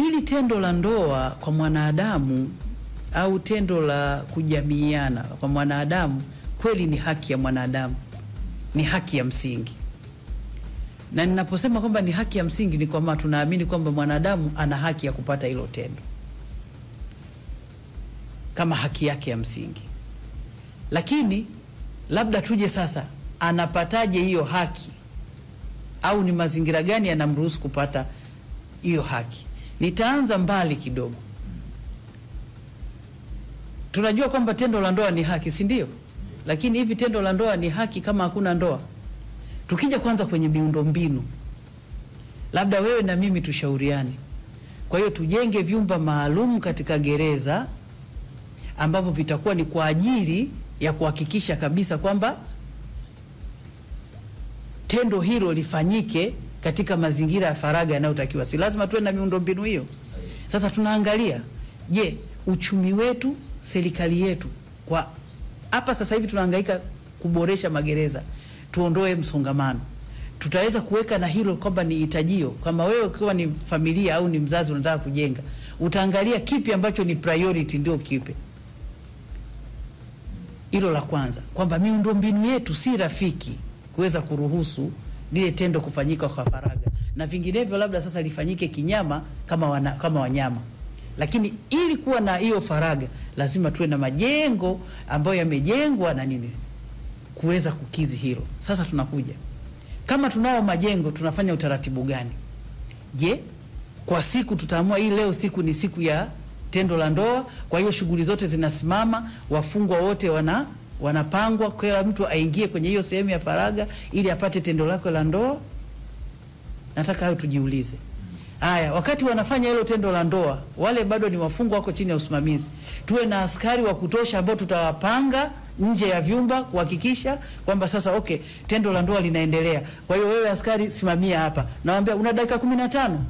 ili tendo la ndoa kwa mwanadamu au tendo la kujamiiana kwa mwanadamu kweli ni haki ya mwanadamu, ni haki ya msingi. Na ninaposema kwamba ni haki ya msingi ni kwamba tunaamini kwamba mwanadamu ana haki ya kupata hilo tendo kama haki yake ya msingi. Lakini labda tuje sasa, anapataje hiyo haki au ni mazingira gani yanamruhusu kupata hiyo haki? Nitaanza mbali kidogo. Tunajua kwamba tendo la ndoa ni haki, si ndio? Lakini hivi tendo la ndoa ni haki kama hakuna ndoa? Tukija kwanza kwenye miundombinu, labda wewe na mimi tushauriane. Kwa hiyo tujenge vyumba maalum katika gereza ambavyo vitakuwa ni kwa ajili ya kuhakikisha kabisa kwamba tendo hilo lifanyike katika mazingira ya faragha yanayotakiwa. Si lazima tuwe na miundombinu hiyo? Sasa tunaangalia, je, uchumi wetu, serikali yetu kwa hapa sasa hivi tunahangaika kuboresha magereza, tuondoe msongamano. Tutaweza kuweka na hilo kwamba ni hitajio, kama wewe ukiwa ni familia au ni mzazi unataka kujenga, utaangalia kipi ambacho ni priority, ndio kipe hilo la kwanza, kwamba miundombinu yetu si rafiki kuweza kuruhusu lile tendo kufanyika kwa faragha, na vinginevyo labda sasa lifanyike kinyama kama, wana, kama wanyama. Lakini ili kuwa na hiyo faragha, lazima tuwe na majengo ambayo yamejengwa na nini kuweza kukidhi hilo. Sasa tunakuja kama tunao majengo, tunafanya utaratibu gani? Je, kwa siku tutaamua hii leo siku ni siku ya tendo la ndoa, kwa hiyo shughuli zote zinasimama, wafungwa wote wana wanapangwa, kila mtu aingie kwenye hiyo sehemu ya faragha ili apate tendo lake la ndoa. Nataka hayo tujiulize. Haya, wakati wanafanya hilo tendo la ndoa, wale bado ni wafungwa, wako chini ya usimamizi. Tuwe na askari wa kutosha ambao tutawapanga nje ya vyumba kuhakikisha kwamba sasa, okay, tendo la ndoa linaendelea. Kwa hiyo wewe askari, simamia hapa, nawaambia una dakika kumi na tano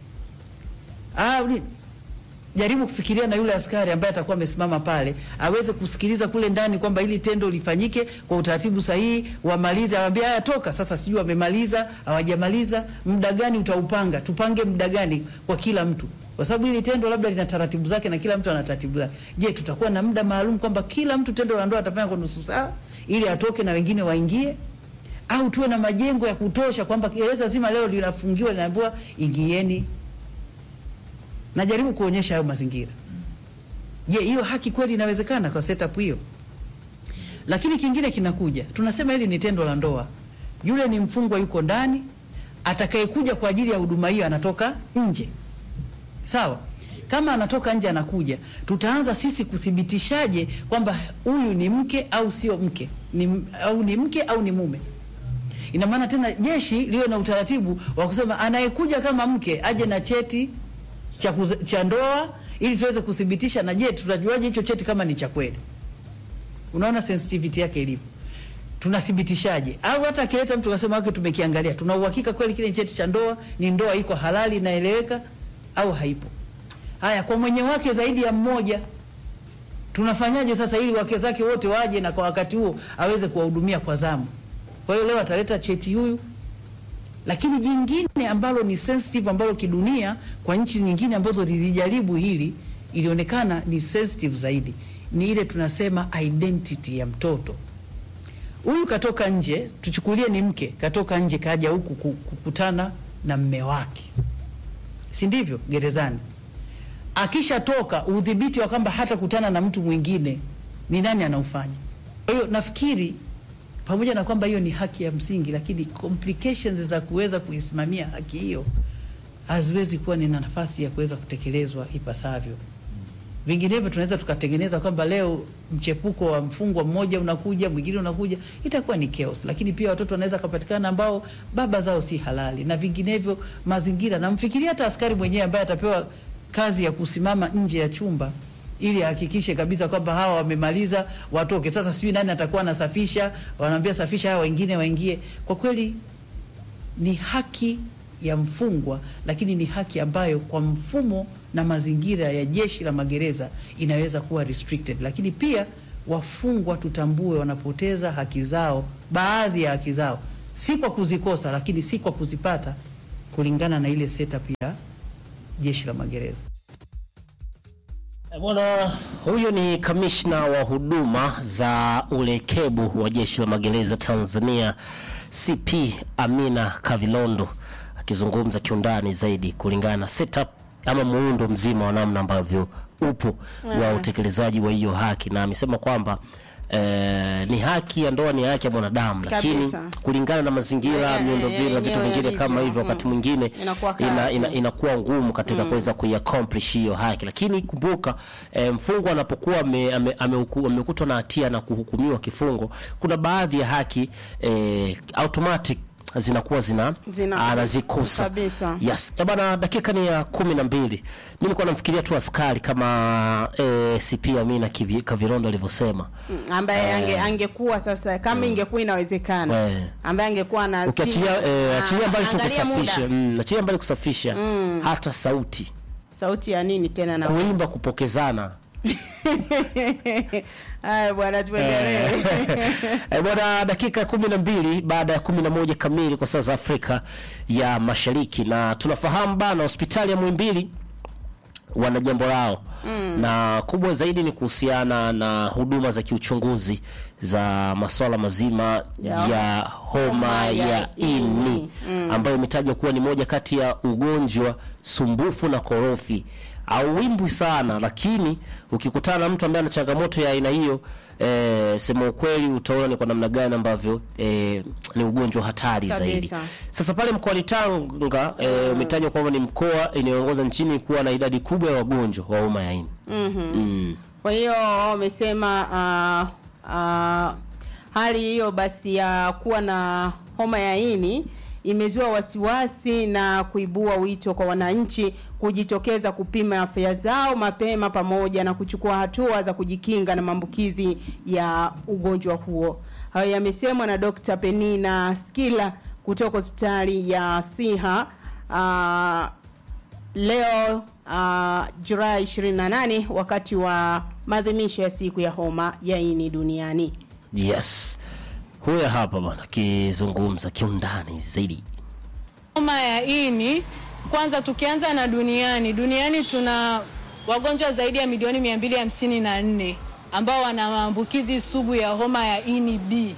ah, jaribu kufikiria na yule askari ambaye atakuwa amesimama pale aweze kusikiliza kule ndani kwamba ili tendo lifanyike kwa utaratibu sahihi, wamalize, awambia haya, toka sasa. Sijui wamemaliza hawajamaliza, muda gani utaupanga? Tupange muda gani kwa kila mtu, kwa sababu hili tendo labda lina taratibu zake na kila mtu ana taratibu zake. Je, tutakuwa na muda maalum kwamba kila mtu tendo la ndoa atafanya kwa nusu saa ili atoke na wengine waingie, au tuwe na majengo ya kutosha kwamba gereza zima leo linafungiwa, linaambiwa ingieni najaribu kuonyesha hayo mazingira. Je, hiyo haki kweli inawezekana kwa setup hiyo? Lakini kingine kinakuja, tunasema hili ni tendo la ndoa, yule ni mfungwa yuko ndani, atakayekuja kwa ajili ya huduma hiyo anatoka nje, sawa? Kama anatoka nje anakuja, tutaanza sisi kuthibitishaje kwamba huyu ni mke au sio mke, ni, au ni mke au ni mume? Ina maana tena jeshi liwe na utaratibu wa kusema anayekuja kama mke aje na cheti cha, cha ndoa ili tuweze kuthibitisha. Na je, tutajuaje hicho cheti kama ni cha kweli? Unaona sensitivity yake ilivyo, tunathibitishaje? Au hata akileta mtu akasema wake, tumekiangalia, tuna uhakika kweli kile cheti cha ndoa ni ndoa iko halali inaeleweka au haipo? Haya, kwa mwenye wake zaidi ya mmoja tunafanyaje sasa, ili wake zake wote waje na kwa wakati huo aweze kuwahudumia kwa zamu? Kwa hiyo leo ataleta cheti huyu lakini jingine ambalo ni sensitive ambalo kidunia kwa nchi nyingine ambazo zilijaribu hili ilionekana ni sensitive zaidi, ni ile tunasema identity ya mtoto huyu. Katoka nje, tuchukulie ni mke, katoka nje kaja huku kukutana na mme wake, si ndivyo? Gerezani akishatoka, udhibiti wa kwamba hata kutana na mtu mwingine ni nani anaufanya? Kwa hiyo nafikiri pamoja na kwamba hiyo ni haki ya msingi, lakini complications za kuweza kuisimamia haki hiyo haziwezi kuwa ni nafasi ya kuweza kutekelezwa ipasavyo. Vinginevyo tunaweza tukatengeneza kwamba leo mchepuko wa mfungwa mmoja unakuja, mwingine unakuja, itakuwa ni chaos. Lakini pia watoto wanaweza kupatikana ambao baba zao si halali, na vinginevyo mazingira. Namfikiria hata askari mwenyewe ambaye atapewa kazi ya kusimama nje ya chumba ili ahakikishe kabisa kwamba hawa wamemaliza watoke. Sasa sijui nani atakuwa anasafisha, wanaambia safisha, hawa wengine waingie. Kwa kweli ni haki ya mfungwa, lakini ni haki ambayo kwa mfumo na mazingira ya jeshi la magereza inaweza kuwa restricted. Lakini pia wafungwa tutambue, wanapoteza haki zao, baadhi ya haki zao, si kwa kuzikosa, lakini si kwa kuzipata kulingana na ile setup ya jeshi la magereza. Bwana huyo ni kamishna wa huduma za ulekebu wa jeshi la magereza Tanzania CP Amina Kavilondo akizungumza kiundani zaidi kulingana na setup ama muundo mzima wa namna ambavyo upo wa utekelezaji wa hiyo haki, na amesema kwamba eh, ni haki ya ndoa, ni haki ya mwanadamu, lakini Kabisa. kulingana na mazingira, Yeah, miundombinu na yeah, vitu yenyewe vingine kama yalivyo. hivyo, wakati Mm. mwingine Inakuwa ina, kazi. ina, inakuwa ngumu katika kuweza kuiaccomplish hiyo haki, lakini kumbuka eh, mfungwa anapokuwa ame- ame- amehuku- amekutwa na hatia na kuhukumiwa kifungo, kuna baadhi ya haki eh, automatic zinakuwa zina, Zina- anazikosa kabisa. Yes. Eh, bana dakika ni ya kumi na mbili. Mimi nilikuwa namfikiria tu askari kama eh, CP Amina Kivi- Kavirondo alivyosema. Mm, ambaye ange, angekuwa sasa kama ingekuwa inawezekana Eh. ambaye angekuwa na Ukiachilia eh, Ah, achilia mbali tu angalia muda. kusafisha, mm, achilia mbali kusafisha hata sauti, sauti ya nini tena na kuimba, kupokezana haya bwana tuendelee Eh, bwana, dakika kumi na mbili baada ya kumi na moja kamili kwa saa za Afrika ya Mashariki, na tunafahamu bana, hospitali ya Muhimbili wana jambo lao na kubwa zaidi ni kuhusiana na huduma za kiuchunguzi za masuala mazima Ya ya homa homa ya ya ini ini. ambayo imetajwa kuwa ni moja kati ya ugonjwa sumbufu na korofi auwimbwi sana, lakini ukikutana na mtu ambaye ana changamoto ya aina hiyo eh, sema ukweli utaona ni kwa namna gani ambavyo eh, ni ugonjwa hatari Kabisa. zaidi. Sasa pale mkoani Tanga eh, umetajwa kwamba ni mkoa inayoongoza nchini kuwa na idadi kubwa ya wagonjwa wa homa ya ini. Mm. kwa hiyo wamesema ah, ah, hali hiyo basi ya kuwa na homa ya ini imezua wasiwasi na kuibua wito kwa wananchi kujitokeza kupima afya zao mapema pamoja na kuchukua hatua za kujikinga na maambukizi ya ugonjwa huo. Hayo yamesemwa na Dr. Penina Skila kutoka hospitali ya Siha ah, leo uh, Julai 28 wakati wa maadhimisho ya siku ya homa ya ini duniani. Yes. Huyo hapa bwana akizungumza kiundani zaidi. Homa ya ini, kwanza tukianza na duniani, duniani tuna wagonjwa zaidi ya milioni 254 ambao wana maambukizi sugu ya homa ya ini B,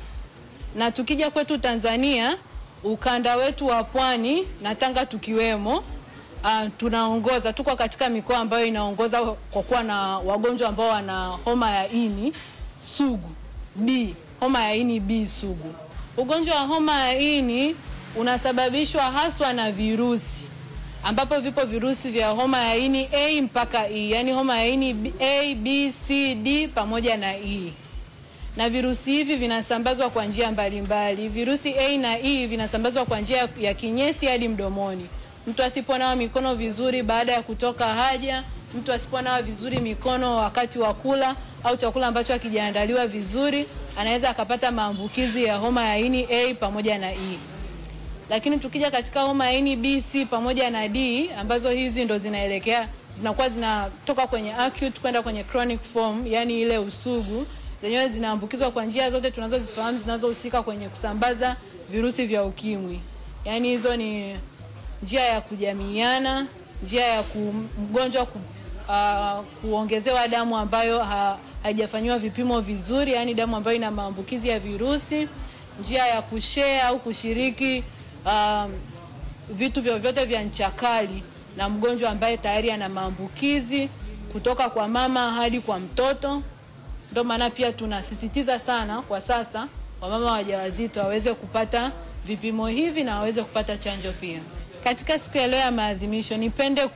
na tukija kwetu Tanzania, ukanda wetu wa pwani na Tanga tukiwemo, uh, tunaongoza, tuko katika mikoa ambayo inaongoza kwa kuwa na wagonjwa ambao wana homa ya ini sugu B, homa ya ini B sugu. Ugonjwa wa homa ya ini unasababishwa haswa na virusi ambapo vipo virusi vya homa ya ini A mpaka E, yaani homa ya ini B- A, B, C, D pamoja na E na virusi hivi vinasambazwa kwa njia mbalimbali. Virusi A na E vinasambazwa kwa njia ya kinyesi hadi mdomoni. Mtu asiponawa mikono vizuri baada ya kutoka haja, mtu asiponawa vizuri mikono wakati wa kula au chakula ambacho hakijaandaliwa vizuri, anaweza akapata maambukizi ya homa ya ini A pamoja na E. Lakini tukija katika homa ya ini B, C pamoja na D ambazo hizi ndo zinaelekea zinakuwa zinatoka kwenye acute kwenda kwenye chronic form, yani ile usugu, zenyewe zinaambukizwa kwa njia zote tunazozifahamu zinazohusika kwenye kusambaza virusi vya ukimwi. Yaani hizo ni njia ya kujamiiana, njia ya ku, mgonjwa ku, uh, kuongezewa damu ambayo ha, haijafanyiwa vipimo vizuri, yaani damu ambayo ina maambukizi ya virusi, njia ya kushare au kushiriki um, vitu vyovyote vya ncha kali na mgonjwa ambaye tayari ana maambukizi kutoka kwa mama hadi kwa mtoto. Ndio maana pia tunasisitiza sana kwa sasa wamama wajawazito waweze kupata vipimo hivi na waweze kupata chanjo pia. Katika siku ya leo ya maadhimisho, nipende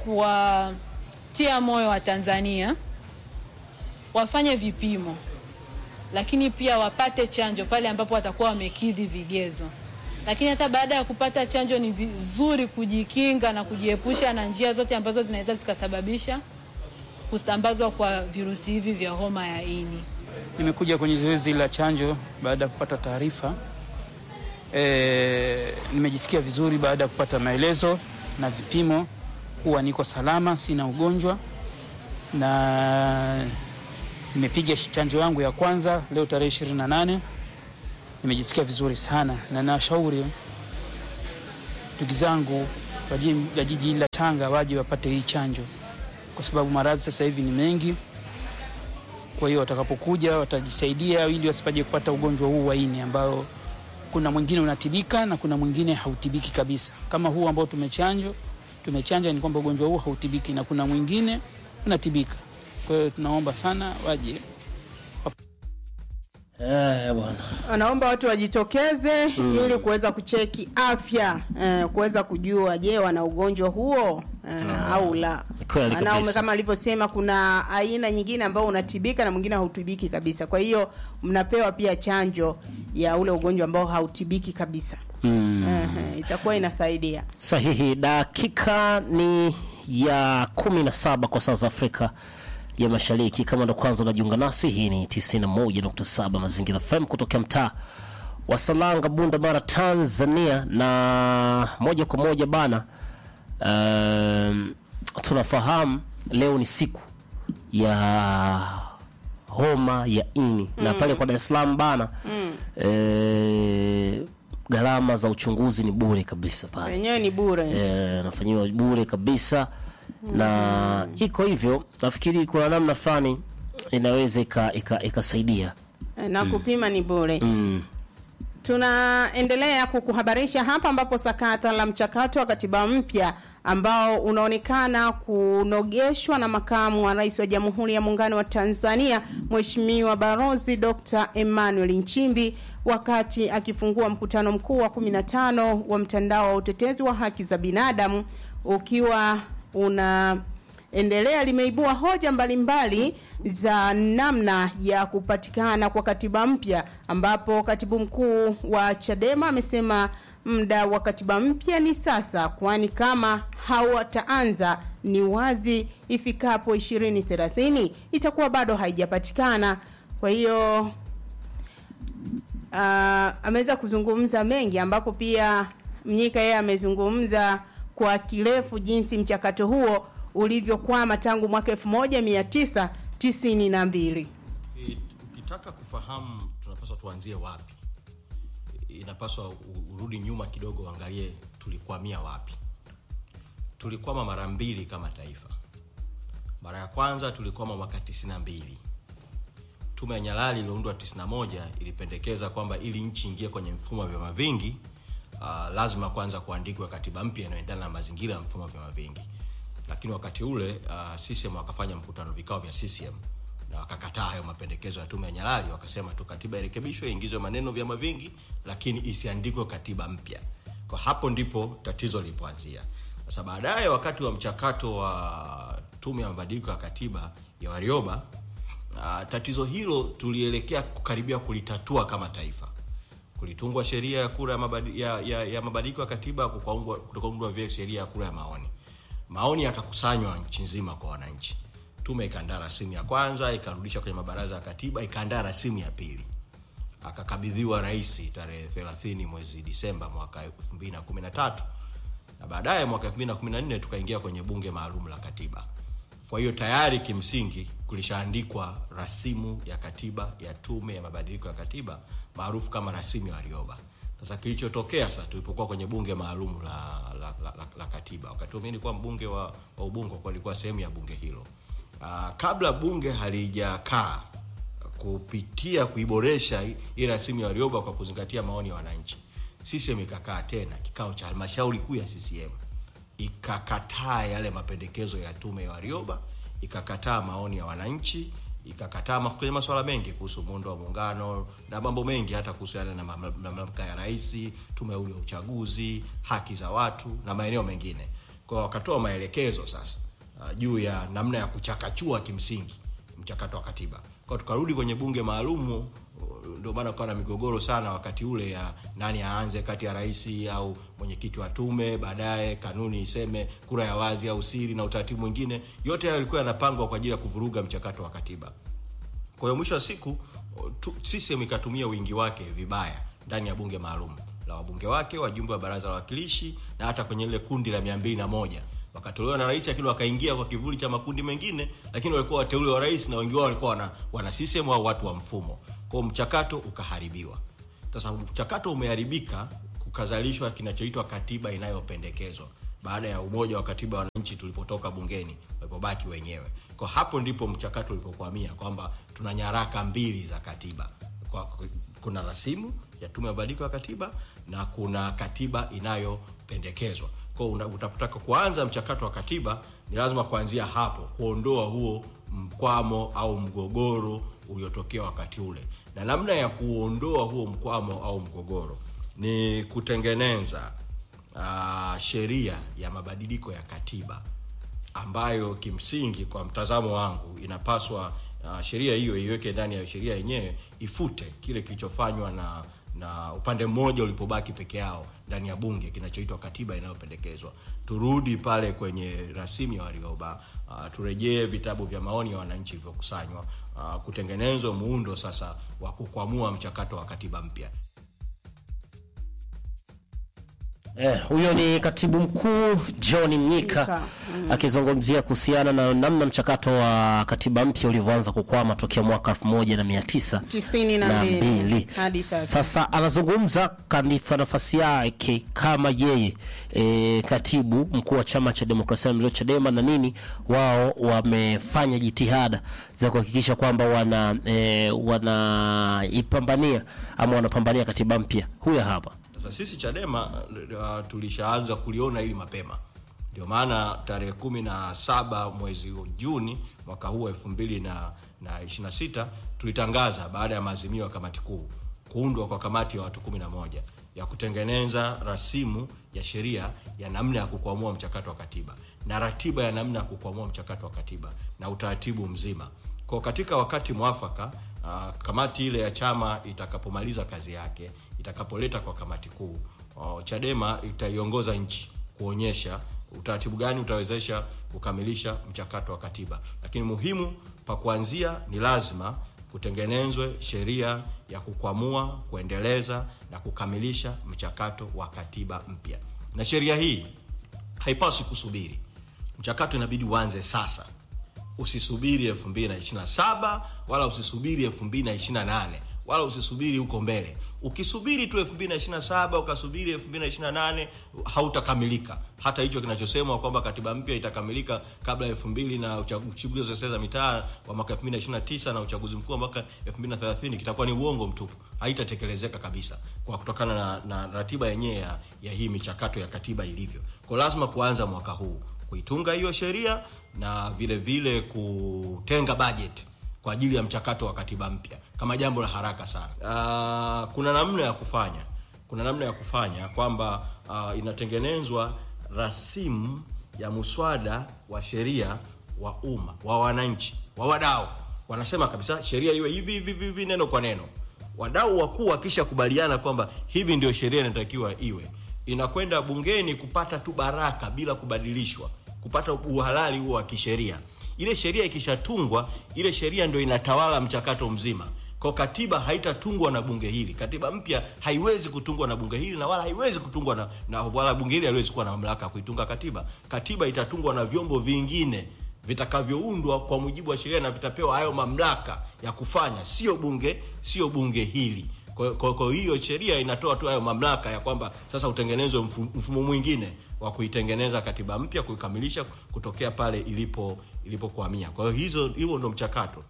kuwatia moyo wa Tanzania wafanye vipimo, lakini pia wapate chanjo pale ambapo watakuwa wamekidhi vigezo. Lakini hata baada ya kupata chanjo, ni vizuri kujikinga na kujiepusha na njia zote ambazo zinaweza zikasababisha kusambazwa kwa virusi hivi vya homa ya ini. Nimekuja kwenye zoezi la chanjo baada ya kupata taarifa. E, nimejisikia vizuri baada ya kupata maelezo na vipimo kuwa niko salama, sina ugonjwa na nimepiga chanjo yangu ya kwanza leo tarehe 28. Nimejisikia vizuri sana na nashauri ndugu zangu wa jiji la jiji hili la Tanga waje wapate hii chanjo, kwa sababu maradhi sasa hivi ni mengi. Kwa hiyo watakapokuja watajisaidia ili wasipaje kupata ugonjwa huu wa ini ambao kuna mwingine unatibika na kuna mwingine hautibiki kabisa. Kama huu ambao tumechanjo tumechanja ni kwamba ugonjwa huu hautibiki na kuna mwingine unatibika. Kwa hiyo tunaomba sana waje Eh, bwana. Wanaomba watu wajitokeze ili kuweza kucheki afya eh, kuweza kujua je, wana ugonjwa huo eh, au la. Kweli Maana ume- kabisa. kama alivyosema, kuna aina nyingine ambao unatibika na mwingine hautibiki kabisa. Kwa hiyo mnapewa pia chanjo ya ule ugonjwa ambao hautibiki kabisa. Mm. Ehe, itakuwa inasaidia. Sahihi, dakika ni ya kumi na saba kwa saa za Afrika ya Mashariki. Kama ndo kwanza unajiunga nasi, hii ni 91.7 Mazingira FM kutokea mtaa wa Salanga, Bunda Mara, Tanzania, na moja kwa moja bana, um, tunafahamu leo ni siku ya homa ya ini na pale kwa Dar es Salaam bana eh, gharama za uchunguzi ni bure kabisa pale Wenyewe ni bure. eh, nafanyiwa bure kabisa na iko hivyo. Nafikiri kuna namna fulani inaweza ika- ika- ikasaidia na kupima ni bure. mm. Tunaendelea kukuhabarisha hapa ambapo sakata la mchakato wa katiba mpya ambao unaonekana kunogeshwa na makamu wa rais wa Jamhuri ya Muungano wa Tanzania Mheshimiwa Barozi Dr. Emmanuel Nchimbi wakati akifungua mkutano mkuu wa 15 wa mtandao wa utetezi wa haki za binadamu ukiwa una endelea limeibua hoja mbalimbali za namna ya kupatikana kwa katiba mpya ambapo katibu mkuu wa Chadema amesema muda wa katiba mpya ni sasa kwani kama hawataanza ni wazi ifikapo 2030 itakuwa bado haijapatikana kwa hiyo uh, ameweza kuzungumza mengi ambapo pia Mnyika yeye amezungumza kwa kirefu jinsi mchakato huo ulivyokwama tangu mwaka 1992. E, ukitaka kufahamu tunapaswa tuanzie wapi, e, inapaswa u- urudi nyuma kidogo, uangalie tulikwamia wapi. Tulikwama mara mbili kama taifa. Mara ya kwanza tulikwama mwaka 92. Tume ya Nyalali iliyoundwa 91 ilipendekeza kwamba ili nchi ingie kwenye mfumo wa vyama vingi uh, lazima kwanza kuandikwa katiba mpya inayoendana na mazingira ya mfumo wa vyama vingi. Lakini wakati ule uh, CCM wakafanya mkutano vikao vya CCM na wakakataa hayo mapendekezo ya tume ya Nyalali, wakasema tu katiba irekebishwe, iingizwe maneno vyama vingi, lakini isiandikwe katiba mpya. Kwa hapo ndipo tatizo lilipoanzia. Sasa baadaye, wakati wa mchakato wa tume ya mabadiliko ya katiba ya Warioba, uh, tatizo hilo tulielekea kukaribia kulitatua kama taifa. Kulitungwa sheria ya kura ya mabadi- ya, ya, ya mabadiliko ya katiba, kukaungwa- kukaundwa vile sheria ya kura ya maoni. Maoni yakakusanywa nchi nzima kwa wananchi. Tume ikaandaa rasimu ya kwanza, ikarudisha kwenye mabaraza ya katiba, ikaandaa rasimu ya pili akakabidhiwa rais tarehe 30 mwezi Disemba mwaka 2013 na baadaye mwaka 2014 tukaingia kwenye bunge maalum la katiba. Kwa hiyo tayari kimsingi kulishaandikwa rasimu ya katiba ya tume ya mabadiliko ya katiba maarufu kama rasimu ya Warioba. Sasa kilichotokea sasa tulipokuwa kwenye bunge maalum la, la, la, la, la katiba, wakati huo mimi nilikuwa mbunge wa, wa Ubungo, kwa nilikuwa sehemu ya bunge hilo. Aa, kabla bunge halijakaa kupitia kuiboresha hii- hii rasimu ya Warioba kwa kuzingatia maoni ya wananchi, CCM ikakaa tena kikao cha halmashauri kuu ya CCM ikakataa yale mapendekezo ya tume ya Warioba, ikakataa maoni ya wananchi, ikakataa ma- kwenye masuala mengi kuhusu muundo wa muungano na mambo mengi, hata kuhusiana na mamla- na mamlaka ya rais, tume huru ya uchaguzi, haki za watu na maeneo mengine. Kwa hiyo wakatoa maelekezo sasa uh, juu ya namna ya kuchakachua kimsingi mchakato wa katiba. Kwa hiyo tukarudi kwenye bunge maalumu, uh, ndio maana kukawa na migogoro sana wakati ule ya nani aanze kati ya rais au mwenyekiti wa tume, baadaye kanuni iseme kura ya wazi au siri na utaratibu mwingine. Yote hayo yalikuwa yanapangwa kwa ajili ya kuvuruga mchakato wa katiba. Kwa hiyo mwisho wa siku tu- CCM ikatumia wingi wake vibaya ndani ya bunge maalum la wabunge wake, wajumbe wa baraza la wawakilishi na hata kwenye ile kundi la mia mbili na moja wakatolewa na rais, lakini wakaingia kwa kivuli cha makundi mengine, lakini walikuwa wateule wa rais na wengi wao walikuwa wana, wana CCM au watu wa mfumo. Kwa hiyo mchakato ukaharibiwa. Sasa mchakato umeharibika, kukazalishwa kinachoitwa katiba inayopendekezwa baada ya umoja wa katiba wa wananchi tulipotoka bungeni walipobaki wenyewe. Kwa hapo ndipo mchakato ulipokwamia kwamba tuna nyaraka mbili za katiba kwa, kuna rasimu ya tume ya mabadiliko ya katiba na kuna katiba inayopendekezwa. Kwa hiyo una- utapotaka kuanza mchakato wa katiba ni lazima kuanzia hapo kuondoa huo mkwamo au mgogoro uliotokea wakati ule, na namna ya kuondoa huo mkwamo au mgogoro ni kutengeneza uh, sheria ya mabadiliko ya katiba ambayo kimsingi kwa mtazamo wangu inapaswa uh, sheria hiyo iweke ndani ya sheria yenyewe ifute kile kilichofanywa na na upande mmoja ulipobaki peke yao ndani ya bunge kinachoitwa katiba inayopendekezwa turudi pale kwenye rasimu ya Warioba uh, turejee vitabu vya maoni ya wananchi vilivyokusanywa uh, kutengenezwa muundo sasa wa kukwamua mchakato wa katiba mpya Eh, huyo ni katibu mkuu John Mnyika Mnyika, akizungumzia kuhusiana na namna mchakato wa katiba mpya ulivyoanza kukwama tokea mwaka 1992 tisini na mbili hadi sasa. Sasa anazungumza kanifa nafasi yake kama yeye e, katibu mkuu wa chama cha demokrasia na maendeleo Chadema, na nini wao wamefanya jitihada za kuhakikisha kwamba wana e, wanaipambania ama wanapambania katiba mpya. Huyo hapa Sasa sisi Chadema uh, tulishaanza kuliona hili mapema, ndio maana tarehe kumi na saba mwezi Juni mwaka huu elfu mbili na na ishirini na sita tulitangaza baada ya maazimio ya kamati kuu kuundwa kwa kamati ya watu kumi na moja ya kutengeneza rasimu ya sheria ya namna ya kukwamua mchakato wa katiba na ratiba ya namna ya kukwamua mchakato wa katiba na utaratibu mzima kwa katika wakati mwafaka uh, kamati ile ya chama itakapomaliza kazi yake itakapoleta kwa kamati kuu uh, Chadema itaiongoza nchi kuonyesha utaratibu gani utawezesha kukamilisha mchakato wa katiba, lakini muhimu pa kuanzia ni lazima kutengenezwe sheria ya kukwamua, kuendeleza na kukamilisha mchakato wa katiba mpya, na sheria hii haipaswi kusubiri. Mchakato inabidi uanze sasa usisubiri 2027 wala usisubiri 2028 wala usisubiri huko mbele. Ukisubiri tu 2027 ukasubiri 2028 hautakamilika. Hata hicho kinachosemwa kwamba katiba mpya itakamilika kabla ya 2000 na uchaguzi wa serikali za mitaa wa mwaka 2029 na uchaguzi mkuu wa mwaka 2030 kitakuwa ni uongo mtupu, haitatekelezeka kabisa kwa kutokana na, na ratiba yenyewe ya, ya hii michakato ya katiba ilivyo. Kwa lazima kuanza mwaka huu kuitunga hiyo sheria na vile vile kutenga bajeti kwa ajili ya mchakato wa katiba mpya kama jambo la haraka sana. Uh, kuna namna ya kufanya, kuna namna ya kufanya kwamba uh, inatengenezwa rasimu ya muswada wa sheria wa umma wa wananchi wa wadau, wanasema kabisa sheria iwe hivi hivi hivi hivi, neno kwa neno. Wadau wakuu wakisha kubaliana kwamba hivi ndio sheria inatakiwa iwe, inakwenda bungeni kupata tu baraka bila kubadilishwa, kupata uhalali huo wa kisheria. Ile sheria ikishatungwa, ile sheria ndio inatawala mchakato mzima. Kwa katiba haitatungwa na bunge hili. Katiba mpya haiwezi kutungwa na bunge hili na wala haiwezi kutungwa na, na wala bunge hili haliwezi kuwa na mamlaka ya kuitunga katiba. Katiba itatungwa na vyombo vingine vitakavyoundwa kwa mujibu wa sheria na vitapewa hayo mamlaka ya kufanya, sio bunge, sio bunge hili. Kwa, kwa, kwa hiyo sheria inatoa tu hayo mamlaka ya kwamba sasa utengenezwe mfu- mfumo mwingine wa kuitengeneza katiba mpya kuikamilisha kutokea pale ilipo ilipokwamia. Kwa hiyo hizo hiyo ndo mchakato.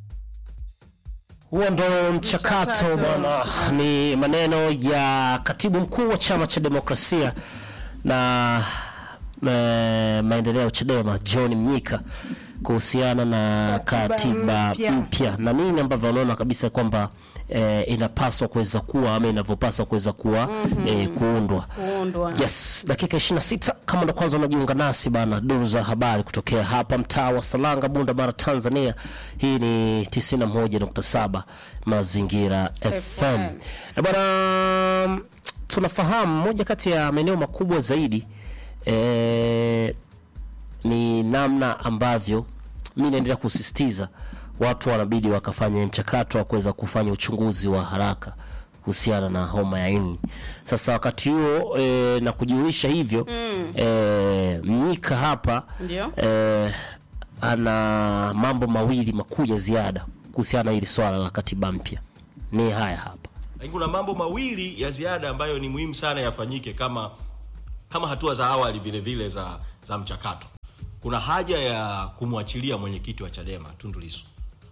Huo ndo mchakato Mchakato. bwana. Ni maneno ya katibu mkuu wa chama cha demokrasia na eh, maendeleo Chadema John Mnyika kuhusiana na Katiba katiba mpya. mpya na nini ambavyo wanaona kabisa kwamba eh, inapaswa kuweza kuwa ama inavyopaswa kuweza kuwa eh, kuundwa. kuundwa Yes, dakika 26 kama ndo kwanza unajiunga nasi bana, duru za habari kutokea hapa mtaa wa Salanga, Bunda Mara, Tanzania. Hii ni 91.7 Mazingira FM. Eh, bana, tunafahamu moja kati ya maeneo makubwa zaidi eh, ni namna ambavyo mi naendelea kusisitiza watu wanabidi wakafanya mchakato wa kuweza kufanya uchunguzi wa haraka kuhusiana na homa ya ini. Sasa wakati huo e, na kujiulisha hivyo mm. e, Mnyika hapa Ndio. e, ana mambo mawili makuu ya ziada kuhusiana na hili swala la katiba mpya. Ni haya hapa. Lakini kuna mambo mawili ya ziada ambayo ni muhimu sana yafanyike kama kama hatua za awali vile vile za za mchakato kuna haja ya kumwachilia mwenyekiti wa Chadema Tundu Lissu.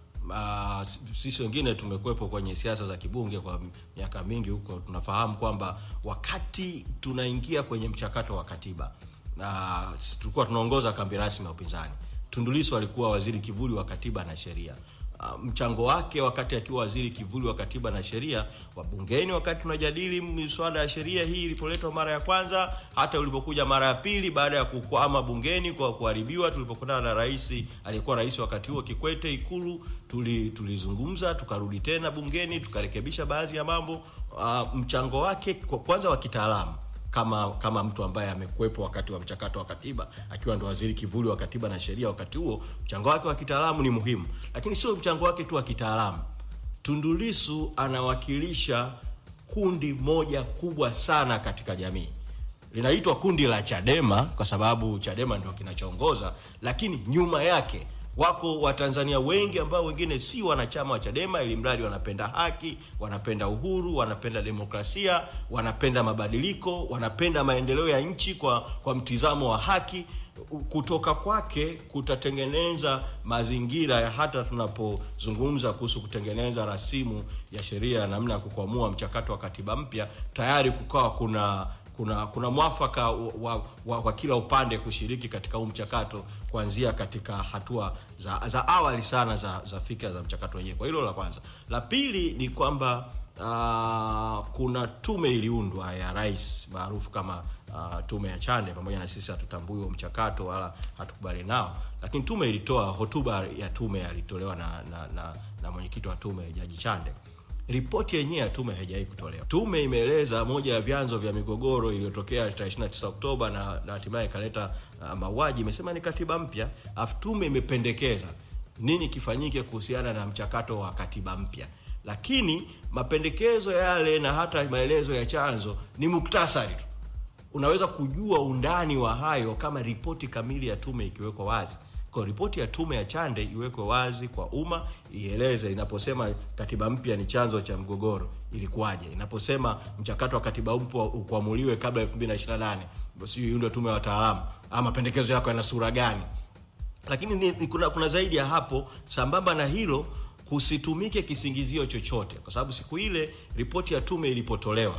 Uh, sisi wengine tumekuwepo kwenye siasa za kibunge kwa miaka mingi huko, tunafahamu kwamba wakati tunaingia kwenye mchakato wa katiba uh, tulikuwa tunaongoza kambi rasmi ya upinzani. Tundu Lissu alikuwa waziri kivuli wa katiba na sheria. Uh, mchango wake wakati akiwa waziri kivuli wa katiba na sheria wa bungeni, wakati tunajadili miswada ya sheria hii ilipoletwa mara ya kwanza, hata ulipokuja mara ya pili baada ya kukwama bungeni kwa kuharibiwa, tulipokutana na rais aliyekuwa rais wakati huo Kikwete Ikulu, tuli tulizungumza, tukarudi tena bungeni, tukarekebisha baadhi ya mambo. Uh, mchango wake kwa- kwanza wa kitaalamu kama kama mtu ambaye amekuwepo wakati wa mchakato wa katiba akiwa ndo waziri kivuli wa katiba na sheria wakati huo, mchango wake wa kitaalamu ni muhimu, lakini sio mchango wake tu wa kitaalamu. Tundu Lissu anawakilisha kundi moja kubwa sana katika jamii, linaitwa kundi la Chadema kwa sababu Chadema ndio kinachoongoza, lakini nyuma yake wako Watanzania wengi ambao wengine si wanachama wa Chadema, ili mradi wanapenda haki, wanapenda uhuru, wanapenda demokrasia, wanapenda mabadiliko, wanapenda maendeleo ya nchi kwa, kwa mtizamo wa haki. Kutoka kwake kutatengeneza mazingira ya hata tunapozungumza kuhusu kutengeneza rasimu ya sheria ya namna ya kukwamua mchakato wa katiba mpya, tayari kukawa kuna kuna kuna mwafaka wa, wa, wa, wa kila upande kushiriki katika huu mchakato kuanzia katika hatua za, za awali sana za, za fikra za mchakato wenyewe. Kwa hilo la kwanza. La pili ni kwamba uh, kuna tume iliundwa ya rais maarufu kama uh, tume ya Chande. Pamoja na sisi hatutambui huo mchakato wala hatukubali nao, lakini tume ilitoa hotuba ya tume alitolewa na, na, na, na mwenyekiti wa tume Jaji Chande ripoti yenyewe ya tume haijawahi kutolewa. Tume imeeleza moja ya vyanzo vya migogoro iliyotokea tarehe 29 Oktoba na na hatimaye ikaleta uh, mauaji, imesema ni katiba mpya. Alafu tume imependekeza nini kifanyike kuhusiana na mchakato wa katiba mpya, lakini mapendekezo yale na hata maelezo ya chanzo ni muktasari tu. Unaweza kujua undani wa hayo kama ripoti kamili ya tume ikiwekwa wazi. Kwa ripoti ya tume ya Chande iwekwe wazi kwa umma, ieleze inaposema katiba mpya ni chanzo cha mgogoro ilikuwaje, inaposema mchakato wa katiba mpya ukuamuliwe kabla ya 2028 basi hiyo ndio tume ya wataalamu, ama mapendekezo yako yana sura gani? Lakini ni, ni kuna, kuna zaidi ya hapo. Sambamba na hilo, kusitumike kisingizio chochote, kwa sababu siku ile ripoti ya tume ilipotolewa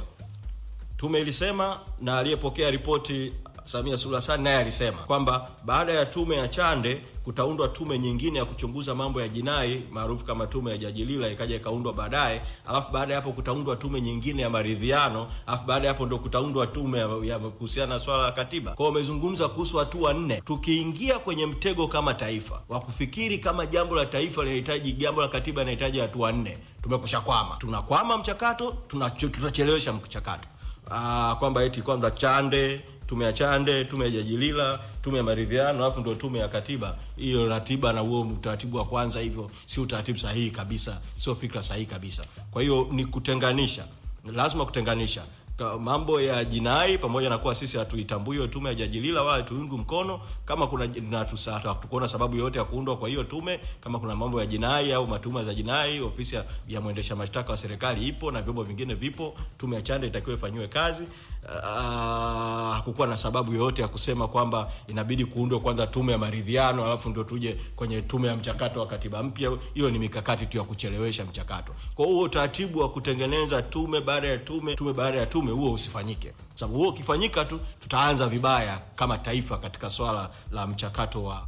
tume ilisema na aliyepokea ripoti Samia Suluhu Hassan naye alisema kwamba baada ya tume ya Chande kutaundwa tume nyingine ya kuchunguza mambo ya jinai maarufu kama tume ya Jaji Lila, ikaja ikaundwa baadaye, alafu baada ya hapo kutaundwa tume nyingine ya maridhiano, alafu baada ya hapo ndo kutaundwa tume ya, ya kuhusiana na swala la katiba. Kwa hiyo wamezungumza kuhusu hatua nne. Tukiingia kwenye mtego kama taifa wa kufikiri kama jambo la taifa linahitaji jambo la katiba linahitaji hatua nne, tumekusha kwama, tunakwama mchakato, tunacho- tunachelewesha mchakato Ah, kwamba eti kwanza Chande, tume ya Chande, tume ya Jaji Lila, tume ya maridhiano, alafu ndio tume ya katiba. Hiyo ratiba na huo utaratibu wa kwanza, hivyo si utaratibu sahihi kabisa, sio fikra sahihi kabisa. Kwa hiyo ni kutenganisha, lazima kutenganisha Ka- mambo ya jinai pamoja na kuwa sisi hatuitambui hiyo tume ya Jaji Lila wala tuungu mkono kama kuna na tusa- hatukuona sababu yoyote ya kuundwa kwa hiyo tume. Kama kuna mambo ya jinai au matuma za jinai, ofisi ya, ya mwendesha mashtaka wa serikali ipo na vyombo vingine vipo. Tume ya Chande itakiwa ifanyiwe kazi. Ah, hakukuwa na sababu yoyote ya kusema kwamba inabidi kuundwe kwanza tume ya maridhiano alafu ndio tuje kwenye tume ya mchakato wa katiba mpya. Hiyo ni mikakati tu ya kuchelewesha mchakato. Kwa hiyo utaratibu wa kutengeneza tume baada ya tume, tume baada ya tume, huo usifanyike, sababu huo ukifanyika tu tutaanza vibaya kama taifa katika swala la mchakato wa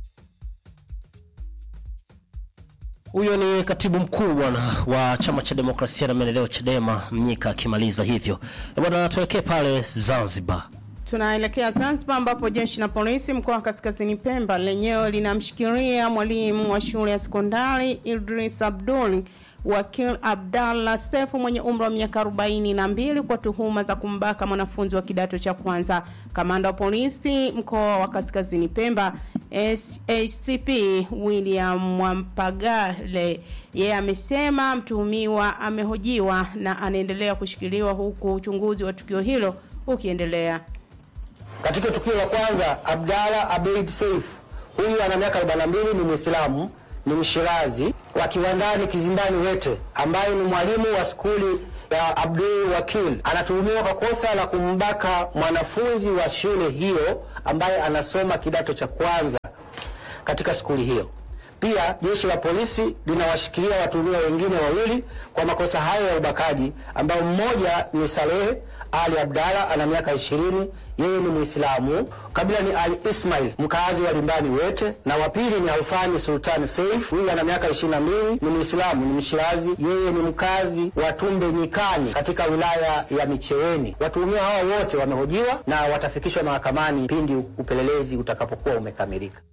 Huyo ni katibu mkuu bwana wa chama cha demokrasia na maendeleo Chadema, Mnyika akimaliza hivyo. Eh, Bwana, tuelekee pale Zanzibar. Tunaelekea Zanzibar ambapo jeshi la polisi mkoa wa Kaskazini Pemba lenyewe linamshikilia mwalimu wa shule ya sekondari Idris Abdul Wakil Abdallah Sefu mwenye umri wa miaka 42 kwa tuhuma za kumbaka mwanafunzi wa kidato cha kwanza. Kamanda wa polisi mkoa wa Kaskazini Pemba SACP William Mwampagale yeye amesema mtuhumiwa amehojiwa na anaendelea kushikiliwa huku uchunguzi wa tukio hilo ukiendelea. Katika tukio la kwanza, Abdalla Abeid Saif huyu ana miaka 42, ni Muislamu, ni Mshirazi wa Kiwandani Kizimbani Wete, ambaye ni mwalimu wa skuli ya Abdul Wakil anatuhumiwa kwa kosa la kumbaka mwanafunzi wa shule hiyo ambaye anasoma kidato cha kwanza katika skuli hiyo. Pia jeshi la polisi linawashikilia watuhumiwa wengine wawili kwa makosa hayo ya ubakaji, ambao mmoja ni Saleh Ali Abdalla ana miaka ishirini, yeye ni Muislamu, kabila ni Ali Ismail, mkazi wa Limbani Wete, na wa pili ni Alfani Sultan Saif, huyu ana miaka ishirini na mbili, ni Muislamu, ni Mshirazi, yeye ni mkazi wa Tumbe Nyikani katika wilaya ya Micheweni. Watuhumiwa hawa wote wamehojiwa na watafikishwa mahakamani pindi upelelezi utakapokuwa umekamilika.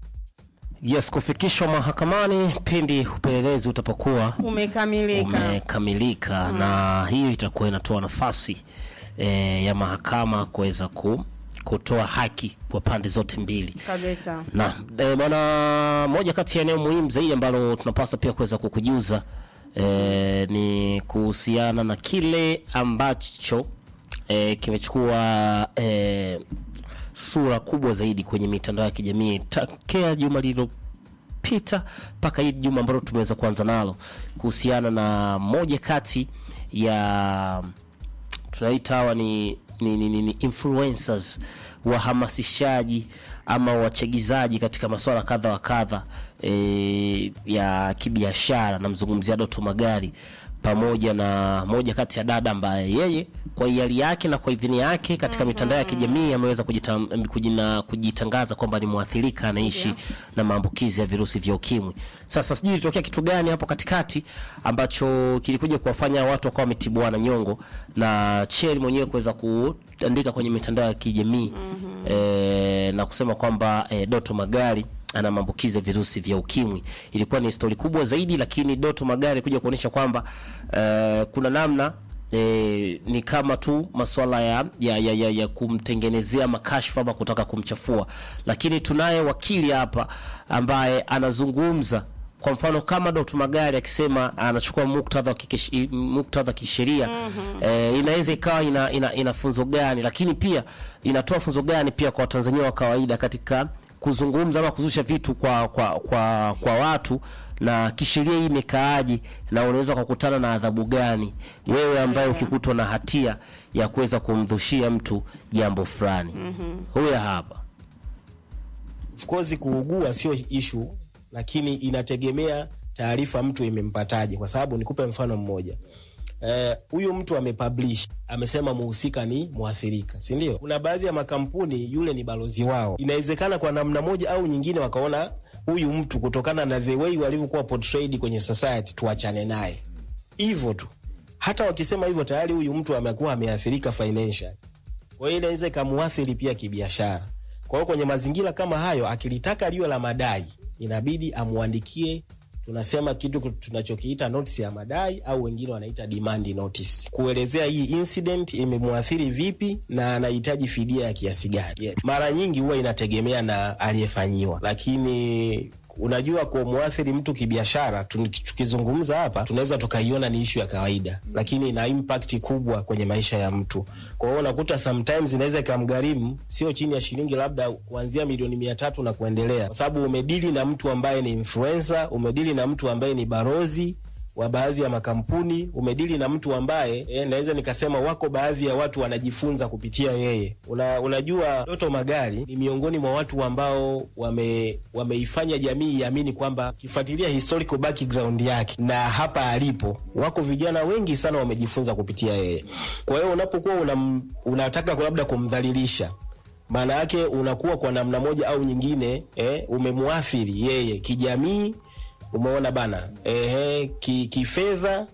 Yes, kufikishwa mahakamani pindi upelelezi utapokuwa Umekamilika. umekamilika na hiyo itakuwa inatoa nafasi e, ya mahakama kuweza ku, kutoa haki kwa pande zote mbili. Kabisa. Na e, bwana, moja kati ya eneo muhimu zaidi ambalo tunapaswa pia kuweza kukujuza e, ni kuhusiana na kile ambacho e, kimechukua e, sura kubwa zaidi kwenye mitandao ya kijamii takea juma lililopita mpaka hili juma ambalo tumeweza kuanza nalo kuhusiana na moja kati ya tunaita hawa ni, ni, ni, ni, ni influencers wahamasishaji ama wachagizaji katika masuala kadha wa kadha e, ya kibiashara. Namzungumzia Doto Magari pamoja na moja kati ya dada ambaye yeye kwa hiari yake na kwa idhini yake katika mitandao ya kijamii ameweza kujita- kujina- kujitangaza kwamba ni mwathirika anaishi na maambukizi ya virusi vya ukimwi. Sasa sijui ilitokea kitu gani hapo katikati ambacho kilikuja kuwafanya watu wakawa wametibuana nyongo na Cheri mwenyewe kuweza kuandika kwenye mitandao ya kijamii eh, na kusema kwamba eh, Doto Magari ana maambukizi ya virusi vya ukimwi. Ilikuwa ni stori kubwa zaidi, lakini Doto Magari kuja kuonyesha kwamba eh, kuna namna E, ni kama tu masuala ya, ya, ya, ya, ya kumtengenezea makashfa ama kutaka kumchafua, lakini tunaye wakili hapa ambaye anazungumza kwa mfano kama Dr. Magari akisema anachukua muktadha wa kikesh- muktadha kisheria eh, inaweza ikawa ina, ina, ina funzo gani, lakini pia inatoa funzo gani pia kwa Watanzania wa kawaida katika kuzungumza ama kuzusha vitu kwa kwa kwa, kwa watu na kisheria hii imekaaje, na unaweza kukutana na adhabu gani wewe ambaye ukikutwa na hatia ya kuweza kumdhushia mtu jambo fulani. Huyu hapa Of course kuugua sio issue, lakini inategemea taarifa mtu imempataje, kwa sababu nikupe mfano mmoja. Eh, huyu mtu amepublish amesema muhusika ni mwathirika, si ndio? Kuna baadhi ya makampuni yule ni balozi wao, inawezekana kwa namna moja au nyingine wakaona huyu mtu kutokana na the way walivyokuwa portrayed kwenye society, tuachane naye hivyo tu. Hata wakisema hivyo tayari huyu mtu amekuwa ameathirika financial, kwa hiyo inaweza ikamuathiri pia kibiashara. Kwa hiyo kwenye mazingira kama hayo, akilitaka liwe la madai, inabidi amwandikie tunasema kitu tunachokiita notice ya madai au wengine wanaita demand notice, kuelezea hii incident imemwathiri vipi na anahitaji fidia ya kiasi gani. Yeah. Mara nyingi huwa inategemea na aliyefanyiwa, lakini unajua kumwathiri mtu kibiashara, tun- tukizungumza hapa tunaweza tukaiona ni ishu ya kawaida, lakini ina impact kubwa kwenye maisha ya mtu. Kwa hiyo unakuta sometimes inaweza ikamgharimu sio chini ya shilingi labda kuanzia milioni mia tatu na kuendelea, kwa sababu umedili na mtu ambaye ni influencer, umedili na mtu ambaye ni barozi wa baadhi ya makampuni, umedili na mtu ambaye eh, naweza nikasema wako baadhi ya watu wanajifunza kupitia yeye. Una, unajua Doto Magari ni miongoni mwa watu ambao wame wameifanya jamii iamini kwamba ukifuatilia historical background yake na hapa alipo, wako vijana wengi sana wamejifunza kupitia yeye. Kwa hiyo unapokuwa unam, unataka labda kumdhalilisha maana yake unakuwa kwa namna moja au nyingine eh, umemwathiri yeye kijamii, umeona bana ehe, ki, kifedha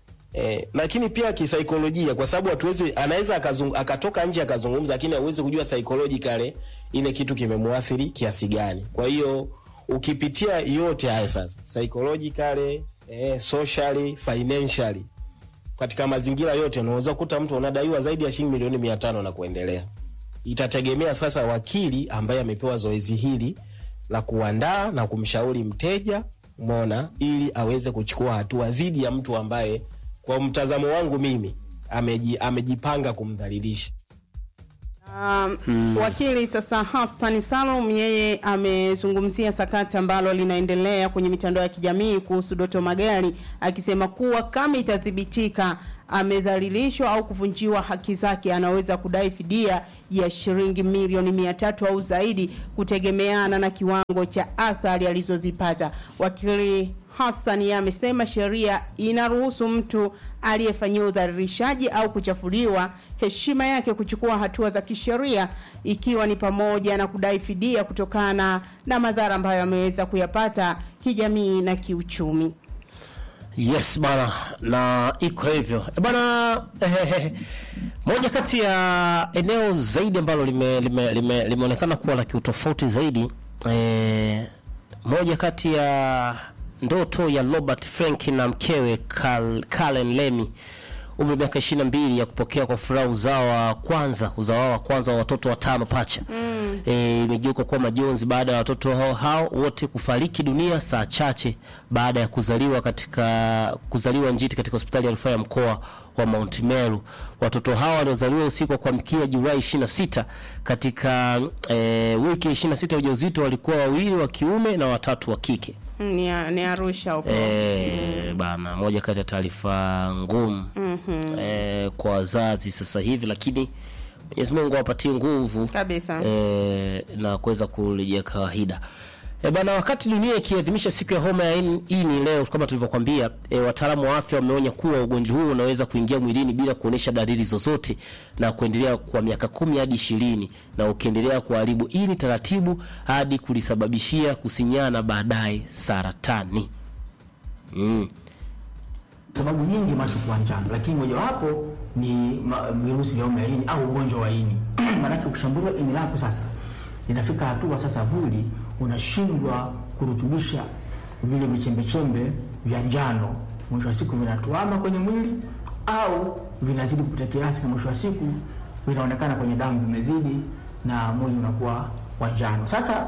eh, lakini pia kisaikolojia, kwa sababu hatuwezi, anaweza akazung, akatoka nje akazungumza, lakini hauwezi kujua psychologically ile kitu kimemwathiri kiasi gani. Kwa hiyo ukipitia yote hayo sasa, psychologically eh, socially, financially katika mazingira yote unaweza kukuta mtu unadaiwa zaidi ya shilingi milioni mia tano na kuendelea. Itategemea sasa wakili ambaye amepewa zoezi hili la kuandaa na kumshauri mteja, umeona, ili aweze kuchukua hatua dhidi ya mtu ambaye kwa mtazamo wangu mimi ameji, amejipanga kumdhalilisha. Um, Wakili sasa Hassan Salum yeye amezungumzia sakata ambalo linaendelea kwenye mitandao ya kijamii kuhusu Doto Magari akisema kuwa kama itathibitika amedhalilishwa au kuvunjiwa haki zake anaweza kudai fidia ya shilingi milioni mia tatu au zaidi kutegemeana na kiwango cha athari alizozipata. Wakili Hassan yeye amesema sheria inaruhusu mtu aliyefanyiwa udhalilishaji au kuchafuliwa heshima yake kuchukua hatua za kisheria ikiwa ni pamoja na kudai fidia kutokana na madhara ambayo ameweza kuyapata kijamii na kiuchumi. Yes bana, na iko hivyo e bana. Eh, moja kati ya eneo zaidi ambalo limeonekana lime, lime, limeonekana kuwa la kiutofauti zaidi eh, moja kati ya ndoto ya Robert Frank na mkewe Carl, Karen Lemi umri wa miaka ishirini na mbili ya kupokea kwa furaha uzao wa kwanza uzao wao wa kwanza wa watoto watano pacha mm. E, imegeuka kuwa majonzi baada ya watoto hao, hao wote kufariki dunia saa chache baada ya kuzaliwa katika kuzaliwa njiti katika hospitali ya rufaa ya mkoa wa Mount Meru. Watoto hao waliozaliwa usiku wa kuamkia Julai 26 katika e, wiki 26 ya ujauzito walikuwa wawili wa kiume na watatu wa kike. Mm, Ni, ni Arusha huko. Eh, bana, moja kati ya taarifa ngumu Mhm. eh, kwa wazazi sasa hivi, lakini Mwenyezi Mungu awapatie nguvu Kabisa. eh, na kuweza kurejea kawaida. E bana, wakati dunia ikiadhimisha siku ya homa ya ini ini leo, kama tulivyokwambia, e, wataalamu wa afya wameonya kuwa ugonjwa huu unaweza kuingia mwilini bila kuonyesha dalili zozote na kuendelea kwa miaka kumi hadi ishirini na ukiendelea kuharibu ini taratibu hadi kulisababishia kusinyana baadaye saratani. Mm. sababu nyingi macho kuwa njano, lakini mojawapo ni ma- virusi vya homa ya ini au ugonjwa wa ini. Maanake ukishambuliwa ini lako sasa, inafika hatua sasa mwili unashindwa kurutubisha vile vichembechembe vya njano, mwisho wa siku vinatuama kwenye mwili au vinazidi kupita kiasi, na mwisho wa siku vinaonekana kwenye damu vimezidi, na mwili unakuwa wa njano. Sasa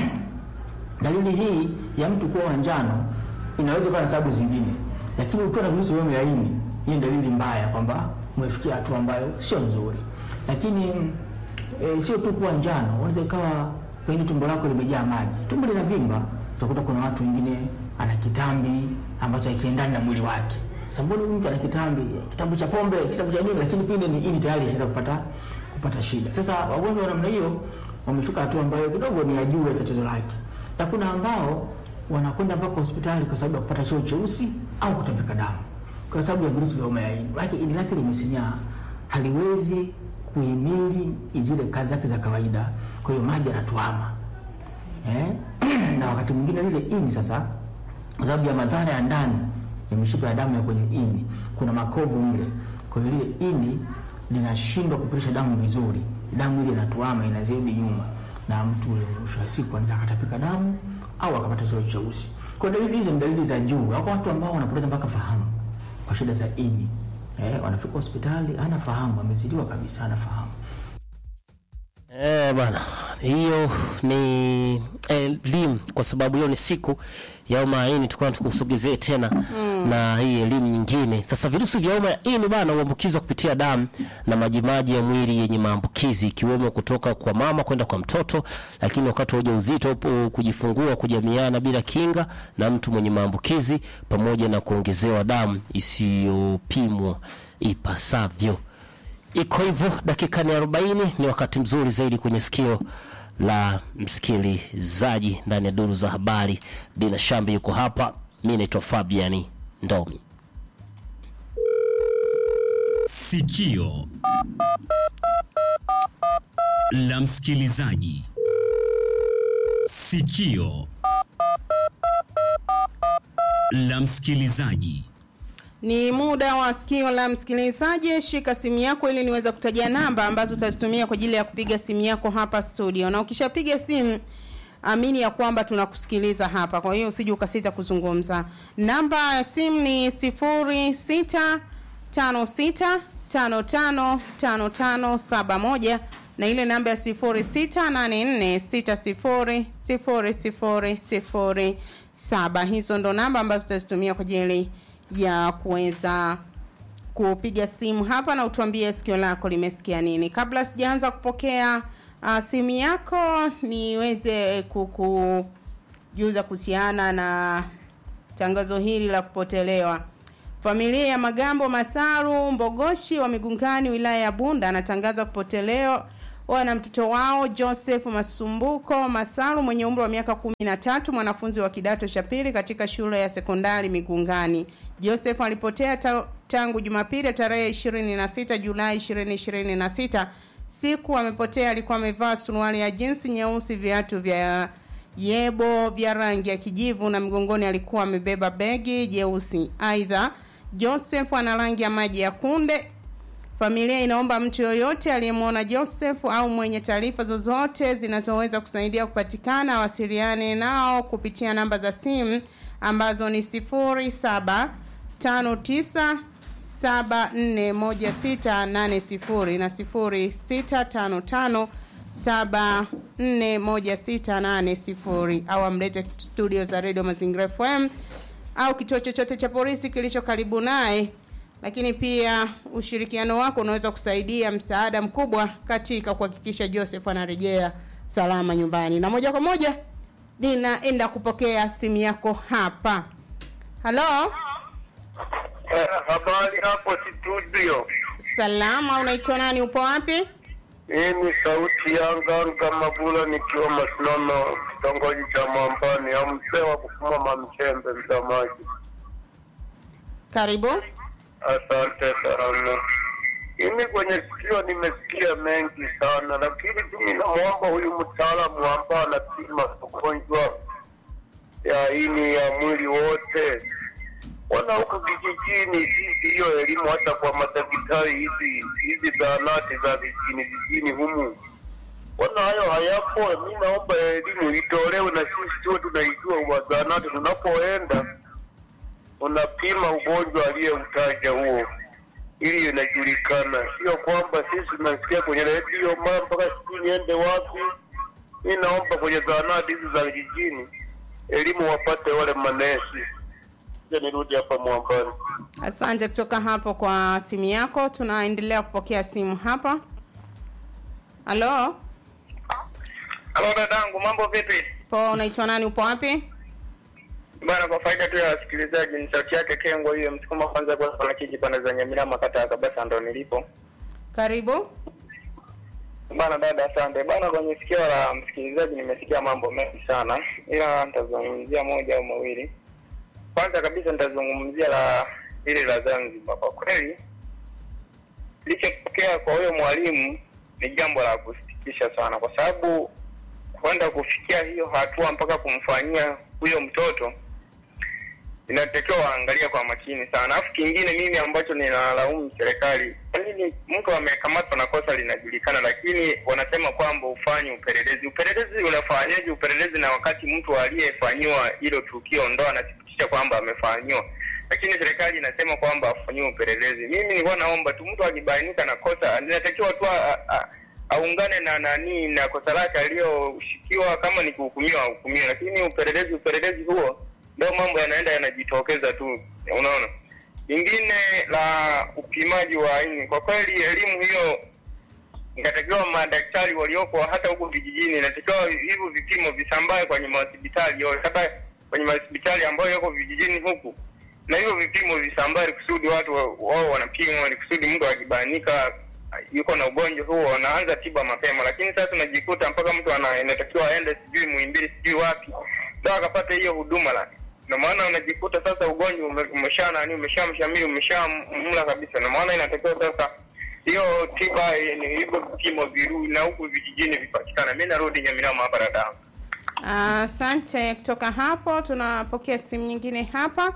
dalili hii ya mtu kuwa wa njano inaweza kuwa na sababu zingine, lakini ukiwa na virusi vya homa ya ini, hii ni dalili mbaya kwamba umefikia hatua ambayo sio nzuri. Lakini e, sio tu kuwa njano, unaweza ikawa pengine tumbo lako limejaa maji, tumbo linavimba. Utakuta kuna watu wengine ana kitambi ambacho hakiendani na mwili wake. Sasa mbona huyu mtu ana kitambi, kitambi cha pombe, kitambi cha nini, lakini pinde ni ini tayari inaweza kupata kupata shida. Sasa wagonjwa wa namna hiyo wamefika hatua ambayo kidogo ni ya juu ya tatizo lake, na kuna ambao wanakwenda mpaka hospitali kwa sababu ya kupata choo cheusi au kutapika damu kwa sababu ya virusi vya homa ya ini. Maana ini lake limesinyaa, haliwezi kuhimili zile kazi zake za kawaida, kwa hiyo maji yanatuama eh? na wakati mwingine lile ini sasa, kwa sababu ya madhara ya ndani ya mishipa ya damu ya kwenye ini, kuna makovu mle, kwa hiyo lile ini linashindwa kupitisha damu vizuri, damu ile inatuama, inazidi nyuma, na mtu ule mwisho wa siku anaweza akatapika damu au akapata choo cheusi. Kwa dalili hizo ni dalili za juu. Wako watu ambao wanapoteza mpaka fahamu kwa shida za ini eh, wanafika hospitali ana fahamu, amezidiwa kabisa, ana fahamu. Eh, bana, hiyo ni elimu kwa sababu hiyo ni siku ya homa ya ini, tukana tukusogezee tena mm. na hii elimu nyingine. Sasa virusi vya homa ya ini bana huambukizwa kupitia damu na majimaji ya mwili yenye maambukizi ikiwemo kutoka kwa mama kwenda kwa mtoto, lakini wakati wa ujauzito, upo kujifungua, kujamiana bila kinga na mtu mwenye maambukizi, pamoja na kuongezewa damu isiyopimwa ipasavyo. Iko hivyo, dakika ni 40 ni wakati mzuri zaidi kwenye sikio la msikilizaji ndani ya duru za habari. Dina Shambi yuko hapa, mi naitwa Fabiani Ndomi. Sikio la msikilizaji. Sikio la msikilizaji. Ni muda wa sikio la msikilizaji. Shika simu yako ili niweze kutaja namba ambazo utazitumia kwa ajili ya kupiga simu yako hapa studio, na ukishapiga simu amini ya kwamba tunakusikiliza hapa, kwa hiyo usije ukasita kuzungumza. Namba ya simu ni sifuri sita tano sita tano tano tano tano saba moja na ile namba ya sifuri sita nane nne sita sifuri sifuri sifuri sifuri saba. Hizo ndo namba ambazo tutazitumia kwa ajili ya kuweza kupiga simu hapa na utuambie sikio lako limesikia nini. Kabla sijaanza kupokea uh, simu yako, niweze kukujuza kuhusiana na tangazo hili la kupotelewa. Familia ya Magambo Masaru Mbogoshi wa Migungani wilaya ya Bunda anatangaza kupotelewa na mtoto wao Joseph Masumbuko Masaru mwenye umri wa miaka kumi na tatu mwanafunzi wa kidato cha pili katika shule ya sekondari Migungani. Joseph alipotea ta tangu Jumapili tarehe 26 Julai 2026. Siku amepotea alikuwa amevaa suruali ya jinsi nyeusi, viatu vya yebo vya rangi ya kijivu na mgongoni alikuwa amebeba begi jeusi. Aidha, Joseph ana rangi ya maji ya kunde. Familia inaomba mtu yoyote aliyemwona Joseph au mwenye taarifa zozote zinazoweza kusaidia kupatikana awasiliane nao kupitia namba za simu ambazo ni 0759 741680 na 0655 741680 au amlete studio za Radio Mazingira FM au kituo chochote cha polisi kilicho karibu naye. Lakini pia ushirikiano wako unaweza kusaidia msaada mkubwa katika kuhakikisha Joseph anarejea salama nyumbani. Na moja kwa moja ninaenda kupokea simu yako hapa. Halo, Eh, habari hapo studio. salama, unaitwa nani? Upo wapi? Mimi sauti ya Nganga Mabula nikiwa Masinono, kitongoji cha Mwambani, au mzee wa kufuma mamchembe, msamaji. Karibu. Asante sana. Mimi kwenye sikio nimesikia mengi sana, lakini tu ninamwomba huyu mtaalamu ambaye anapima ugonjwa ya ini ya mwili wote wana huku vijijini, sisi hiyo elimu hata kwa madaktari hizi hizi zahanati za vijijini vijijini humu wana hayo hayapo. Mi naomba elimu itolewe na sisi tuwe tunaijua wa zahanati tunapoenda unapima ugonjwa aliyeutaja huo ili inajulikana, sio kwamba sisi tunasikia kwenye redio mara mpaka sijui niende wapi. Mi naomba kwenye zahanati hizi za vijijini elimu wapate wale manesi. Je, nirudi hapa Mwambani. Asante kutoka hapo kwa simu yako. Tunaendelea kupokea simu hapa. Halo, Halo dadangu, mambo vipi? po, unaitwa nani? Upo wapi? Bana, kwa faida tu ya wasikilizaji, ni sauti yake Kengo hiyo msukuma kwanza kwa sana kiji pande za Nyamilama kata ya Kabasa ndo nilipo. Karibu. Bana dada, asante bana. Kwenye sikio la msikilizaji nimesikia mambo mengi sana, ila nitazungumzia moja au mawili. Kwanza kabisa nitazungumzia la hili la Zanzibar. Kwa kweli lichotokea kwa huyo mwalimu ni jambo la kusikitisha sana, kwa sababu kwenda kufikia hiyo hatua mpaka kumfanyia huyo mtoto inatakiwa waangalia kwa makini sana. Alafu kingine mimi ambacho ninalaumu serikali, kwa nini mtu amekamatwa na kosa linajulikana, lakini wanasema kwamba ufanye upelelezi. Upelelezi unafanyaje upelelezi na wakati mtu aliyefanyiwa hilo tukio ndo anathibitisha kwamba amefanyiwa, lakini serikali inasema kwamba afanyiwe upelelezi. Mimi nilikuwa naomba tu mtu akibainika na kosa inatakiwa tu a- a- aungane na nani na kosa lake aliyoshikiwa, kama ni kuhukumiwa ahukumiwe, lakini upelelezi upelelezi huo ndio mambo yanaenda yanajitokeza tu, unaona. Lingine la upimaji wa ini, kwa kweli elimu hiyo inatakiwa madaktari walioko hata huku vijijini, inatakiwa hivyo vipimo visambae kwenye mahospitali yote, hata kwenye mahospitali ambayo yako vijijini huku, na hivyo vipimo visambae ili kusudi watu wa- wao wanapimwa, ili kusudi mtu akibainika yuko na ugonjwa huo wanaanza tiba mapema, lakini sasa tunajikuta mpaka mtu ana inatakiwa aende sijui Muhimbili sijui wapi ndo akapata hiyo huduma la ndio maana unajikuta sasa ugonjwa ume- umesha nani umeshamshamili umeshamla kabisa. Ndio maana inatakiwa sasa hiyo tiba eh, ni hivyo vipimo viru na huku vijijini vipatikana. Mimi narudi Nyamirama hapa dada. Asante. Kutoka hapo tunapokea simu nyingine hapa.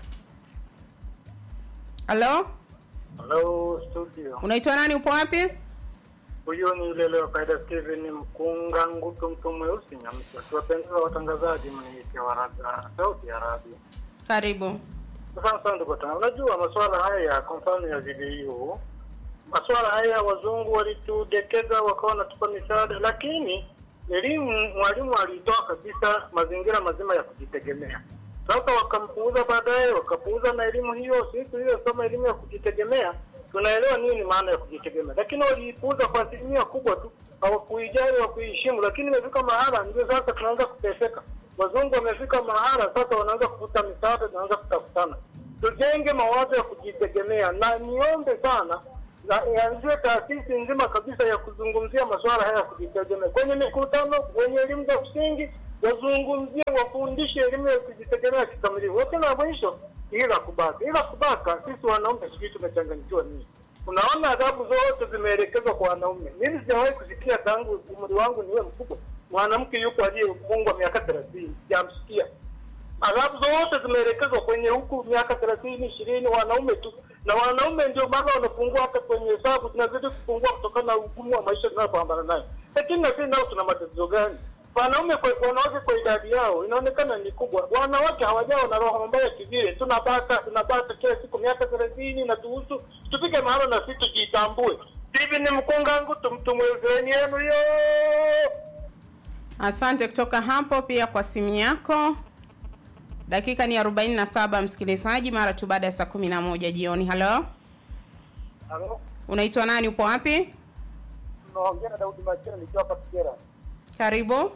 Halo, Hello studio. unaitwa nani? Upo wapi? Huyo ni yule leo kaida Steven Mkunga Ngutu mtu mweusi Nyamsa. Tuwapendeza watangazaji mniite wa radha Sauti ya Radio. Karibu. Asante sana ndugu tana. Unajua masuala haya kwa mfano ya video masuala haya wazungu walitudekeza wakawa wanatupa misaada, lakini elimu mwalimu alitoa kabisa mazingira mazima ya kujitegemea. Sasa wakampuuza baadaye, wakapuuza na elimu hiyo. Sisi tuliyosoma elimu ya kujitegemea tunaelewa nini maana ya kujitegemea, lakini waliipuuza kwa asilimia kubwa tu, hawakuijali, hawakuiheshimu. Lakini imefika mahala, ndio sasa tunaanza kuteseka. Wazungu wamefika mahala sasa, wanaanza kufuta misaada, tunaanza kutafutana. Tujenge mawazo ya kujitegemea, na niombe sana na ianzie taasisi nzima kabisa ya kuzungumzia masuala haya ya kujitegemea kwenye mikutano, kwenye elimu za msingi, wazungumzie, wafundishe elimu ya kujitegemea kikamilifu. Wote na mwisho, ila kubaka, ila kubaka, sisi wanaume sijui tumechanganyikiwa nini. Unaona, adhabu zote zimeelekezwa kwa wanaume. Mimi sijawahi kusikia tangu umri wangu niwe mkubwa mwanamke yuko aliyefungwa miaka thelathini, sijamsikia adhabu zote zimeelekezwa kwenye huku miaka thelathini ishirini wanaume tu na wanaume ndio maana wanapungua hata kwenye hesabu zinazidi kupungua kutokana na ugumu wa maisha tunayopambana nayo lakini na sisi nao tuna matatizo gani wanaume kwa wanawake kwa idadi yao inaonekana ni kubwa wanawake hawajawa na roho mbaya kivile tunabata tunabata kila siku miaka thelathini na tuhusu tufike mahala na sisi tujitambue hivi ni mkungangu tumtumwezeni yenu yo Asante kutoka hapo pia kwa simu yako. Dakika ni 47 msikilizaji, mara tu baada ya saa 11 jioni. Halo, Halo, unaitwa nani? Upo wapi? tunaongea na Daudi Machera nikiwa hapa Kigera. Karibu.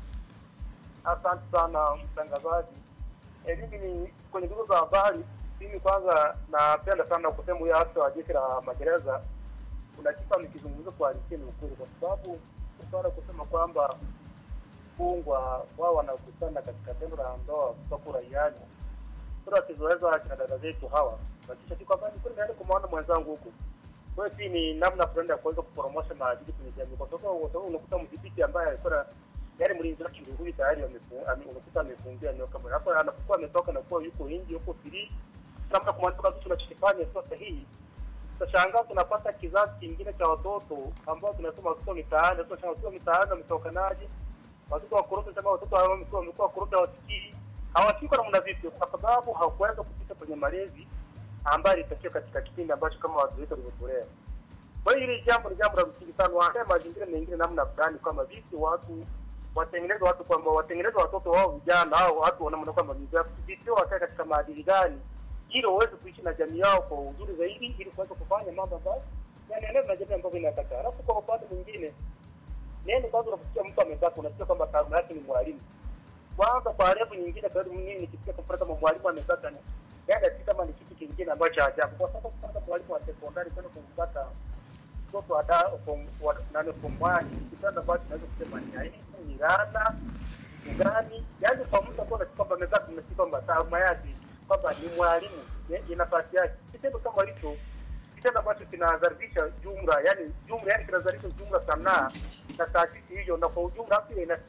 Asante sana mtangazaji. Eh, mimi ni kwenye duru za habari. Mimi kwanza napenda sana kusema huyo afisa wa jeshi la magereza, kuna kitu amekizungumza kwa halisia ni ukweli, kwa sababu swala kusema kwamba fungwa wao wanakutana katika tendo la ndoa kutoka uraiani, sura tulizoeza kina dada zetu hawa wakisha tu kwamba ni kweli naenda kumwona mwenzangu huku kwa hiyo si ni namna fulani ya kuweza kuporomosha maadili kwenye jamii, kwa sababu kwa sababu unakuta mdhibiti ambaye alikuwa na- yaani mlinzi wake ndio huyu tayari amefu- ame- unakuta amefungia eneo kama hapo, anapokuwa ametoka na kuwa yuko nje, yuko free, namna kumwambia kwamba tunachokifanya sio sahihi. Tutashangaa tunapata kizazi kingine cha watoto ambao tunasema watoto mitaani, tunasema watoto mitaani wametokanaje? Watoto wa kuruta kama watoto hao wamekuwa wamekuwa kuruta wasikii hawasikii kwa namna vipi? Kwa sababu hawakuweza kupita kwenye malezi ambayo ilitakiwa katika kipindi ambacho kama watu wetu walivyotolea. Kwa hiyo hili jambo ni jambo la msingi sana, waandae mazingira mengine namna fulani, kama vipi watu watengeneze watu kwamba watengeneze watoto wao vijana au watu wanaona kwamba ni vipi wakae katika maadili gani, ili waweze kuishi na jamii yao kwa uzuri zaidi, ili kuweza kufanya mambo ambayo yanaendelea na jamii ambavyo inataka. Alafu kwa upande mwingine, neno kwanza, unaposikia mtu amezaa, unasikia kwamba taaluma yake ni mwalimu kwanza kwa level nyingine kwa hiyo mimi nikisikia kwa mfano kama mwalimu amepata ni yani si kama ni kitu kingine ambacho cha ajabu kwa sababu kwanza mwalimu wa sekondari kwenda kumpata mtoto wa da form wa nane form one kitanda ambacho tunaweza kusema ni aibu ni rana ni gani yani kwa mtu ambao anasikia kwamba amezaa tunasikia kwamba taaluma yake kwamba ni mwalimu eh, ina nafasi yake kitendo kama hicho kitendo ambacho kinadharisha jumla yani jumla yani kinadharisha jumla sanaa na taasisi hiyo na kwa ujumla pia ina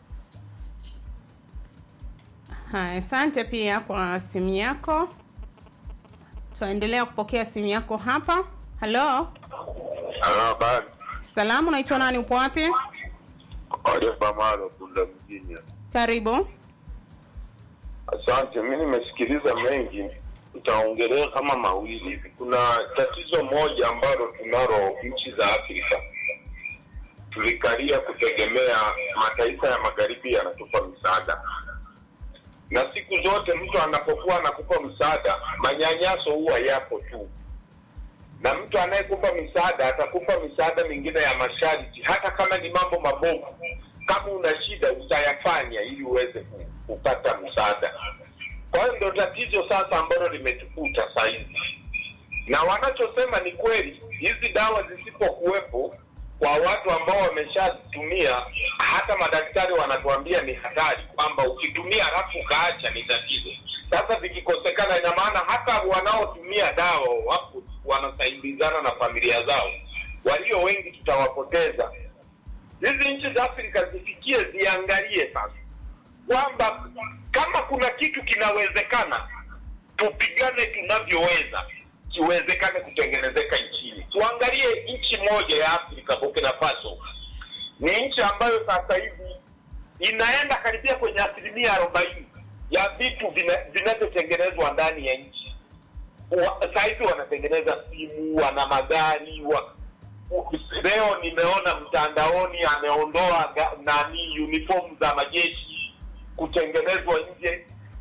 Haya, asante pia kwa simu yako. Tuendelea kupokea simu yako hapa. Halo, Habari. salamu, unaitwa nani? Upo wapi? Oliver Malo Bunda mjini. Karibu. Asante, mi nimesikiliza mengi, nitaongelea kama mawili hivi. Kuna tatizo moja ambalo tunalo nchi za Afrika, tulikalia kutegemea mataifa ya magharibi yanatupa msaada, na siku zote mtu anapokuwa anakupa msaada, manyanyaso huwa yapo tu, na mtu anayekupa misaada atakupa misaada mingine ya masharti, hata kama ni mambo mabovu. Kama una shida utayafanya ili uweze ku- kupata msaada. Kwa hiyo ndio tatizo sasa ambalo limetukuta saa hizi, na wanachosema ni kweli. Hizi dawa zisipokuwepo kwa watu ambao wameshazitumia, hata madaktari wanatuambia ni hatari, kwamba ukitumia halafu ukaacha ni tatizo. Sasa vikikosekana, ina maana hata wanaotumia dawa wapo wanasaidizana na familia zao, walio wengi tutawapoteza. Hizi nchi za Afrika zifikie, ziangalie sasa kwamba kama kuna kitu kinawezekana, tupigane tunavyoweza kiwezekane kutengenezeka nchini. Tuangalie nchi moja ya Afrika, Burkina Faso ni nchi ambayo sasa hivi inaenda karibia kwenye asilimia arobaini ya vitu vina- vinavyotengenezwa ndani ya nchi. Wa- Saa hizi wanatengeneza simu, wana magari wa, leo nimeona mtandaoni ameondoa ga- nani uniform za majeshi kutengenezwa nje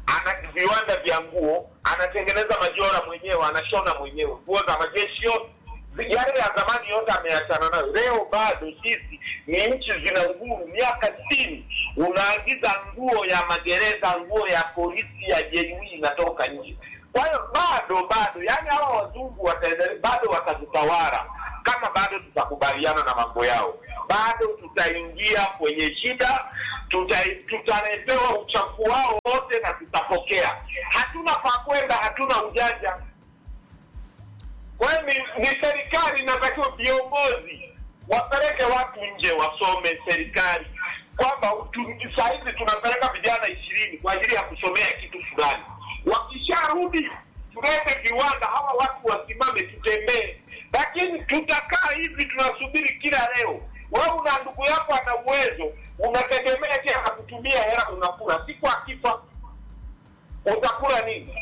ana viwanda vya nguo, anatengeneza majora mwenyewe, anashona mwenyewe nguo za majeshi yote yale ya zamani yote ameachana nayo. Leo bado sisi ni nchi zina uhuru, miaka sitini unaagiza nguo ya magereza, nguo ya polisi ya JW inatoka nje. Kwa hiyo bado bado, yani hawa wazungu wataendelea, bado watatutawala kama bado tutakubaliana na mambo yao, bado tutaingia kwenye shida, tuta- tutaletewa uchafu wao wote na tutapokea. Hatuna pa kwenda, hatuna ujanja. Kwa hiyo ni, ni serikali inatakiwa viongozi wapeleke watu nje wasome serikali, kwamba tu- saa hizi tunapeleka vijana ishirini kwa ajili ya kusomea kitu fulani. Wakisharudi tulete viwanda, hawa watu wasimame, tutembee. Lakini tutakaa hivi tunasubiri kila leo. Wewe una ndugu yako ana uwezo, unategemea je akutumia hela, unakula siku akifa utakula nini?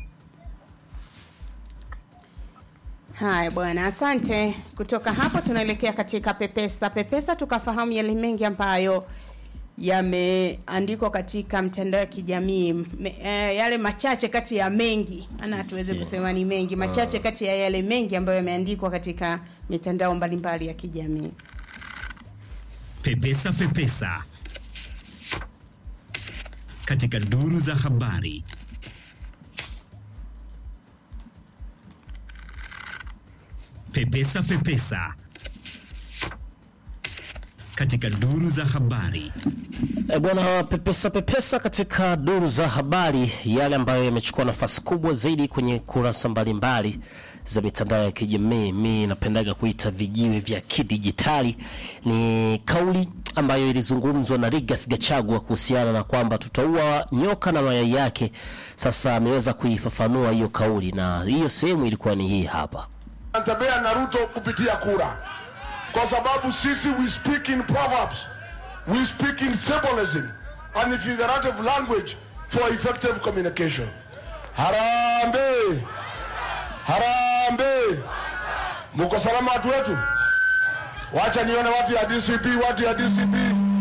Haya bwana, asante. Kutoka hapo tunaelekea katika Pepesa. Pepesa tukafahamu yale mengi ambayo yameandikwa katika mtandao ya kijamii Me, eh, yale machache kati ya mengi, maana hatuwezi kusema ni mengi, machache kati ya yale mengi ambayo yameandikwa katika mitandao mbalimbali ya kijamii. Pepesa Pepesa katika duru za habari. Pepesa Pepesa katika duru za habari. E bwana, pepesa pepesa katika duru za habari, yale ambayo yamechukua nafasi kubwa zaidi kwenye kurasa mbalimbali za mitandao ya kijamii, mi napendaga kuita vijiwe vya kidijitali, ni kauli ambayo ilizungumzwa na Rigathi Gachagua kuhusiana na kwamba tutaua nyoka na mayai yake. Sasa ameweza kuifafanua hiyo kauli, na hiyo sehemu ilikuwa ni hii hapa. Natembea na Ruto kupitia kura, kwa sababu sisi we speak in proverbs, we speak in symbolism and figurative language for effective communication. Harambee, harambee! Muko salama watu wetu? Wacha nione watu ya DCP, watu ya DCP.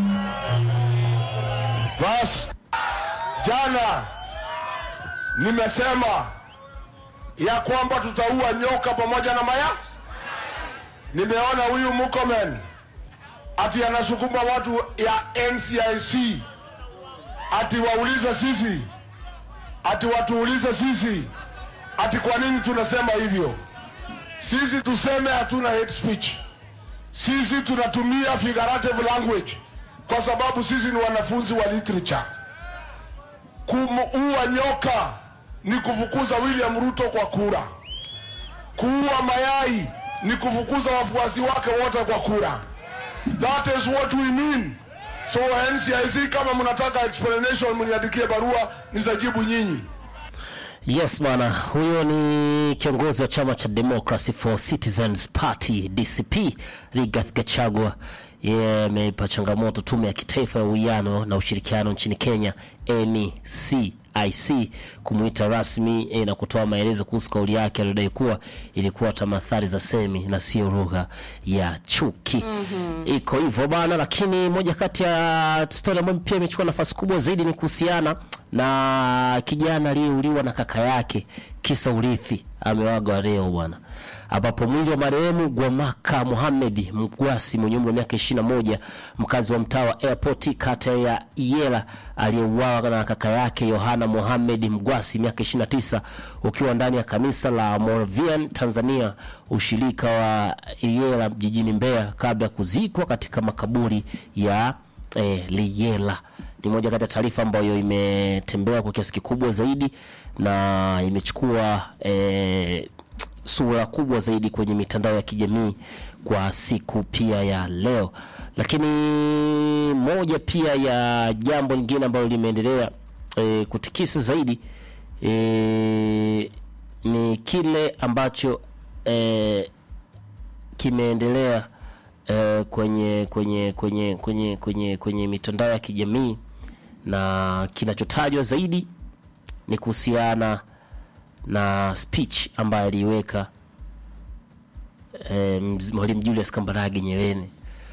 Bas, jana nimesema ya kwamba tutaua nyoka pamoja na maya. Nimeona huyu Murkomen ati anasukuma watu ya NCIC ati waulize sisi, ati watuulize sisi, ati kwa nini tunasema hivyo. Sisi tuseme hatuna hate speech, sisi tunatumia figurative language kwa sababu sisi ni wanafunzi wa literature. Kumuua nyoka ni kufukuza William Ruto kwa kura. Kuua mayai ni kufukuza wafuasi wake wote kwa kura. That is what we mean. So NCIC, kama mnataka explanation, mniandikie barua, nitajibu nyinyi. Yes bwana, huyo ni kiongozi wa chama cha Democracy for Citizens Party DCP Rigathi Gachagua. Yeye ameipa changamoto tume ya kitaifa ya uwiano na ushirikiano nchini Kenya NCIC kumuita rasmi eh, na kutoa maelezo kuhusu kauli yake aliyodai kuwa ilikuwa tamathali za semi na sio lugha ya chuki. Mhm. Iko hivyo bana, lakini moja kati ya stori ambayo pia imechukua nafasi kubwa zaidi ni kuhusiana na kijana aliyeuliwa na kaka yake kisa urithi. Amewaga leo bwana, ambapo mwili wa marehemu Gwamaka Mohamed Mgwasi mwenye umri wa miaka 21 mkazi wa mtaa wa Airport kata ya Iyela aliyeuawa na kaka yake Yohana Mohamed Mgwasi miaka 29 ukiwa ndani ya kanisa la Moravian Tanzania ushirika wa Iyela jijini Mbeya kabla ya kuzikwa katika makaburi ya eh, Liyela. Ni moja kati ya taarifa ambayo imetembea kwa kiasi kikubwa zaidi na imechukua eh, sura kubwa zaidi kwenye mitandao ya kijamii kwa siku pia ya leo. Lakini moja pia ya jambo lingine ambalo limeendelea e, kutikisa zaidi e, ni kile ambacho e, kimeendelea e, kwenye kwenye kwenye kwenye kwenye kwenye mitandao ya kijamii na kinachotajwa zaidi ni kuhusiana na speech ambayo aliiweka eh, mz- Mwalimu Julius Kambarage Nyerere,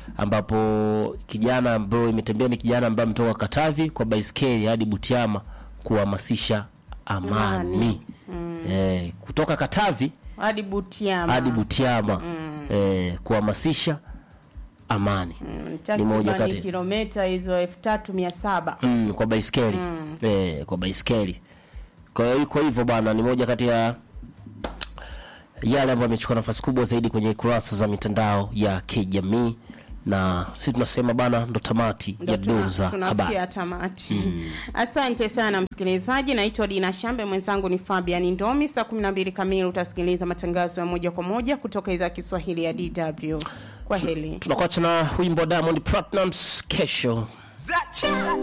ambapo kijana ambayo imetembea ni kijana ambaye ametoka Katavi kwa baiskeli hadi Butiama kuhamasisha amani, Amani. Eh, kutoka Katavi hadi Butiama hadi Butiama Mm. eh, kuhamasisha amani ni moja takriban kati kilomita hizo elfu tatu mia saba mm, kwa baiskeli Mm. eh, kwa baiskeli kwa hiyo iko hivyo bana ni moja kati ya yale ambayo amechukua nafasi kubwa zaidi kwenye kurasa za mitandao ya kijamii na sisi tunasema bana ndo tamati Ndo ya tuna- duru za habari tunafikia tamati Mm. asante sana msikilizaji naitwa dina shambe mwenzangu ni fabian ndomi saa 12 kamili utasikiliza matangazo ya moja kwa moja kutoka idhaa ya kiswahili ya dw kwa heli tunakuacha na wimbo wa diamond Platnumz kesho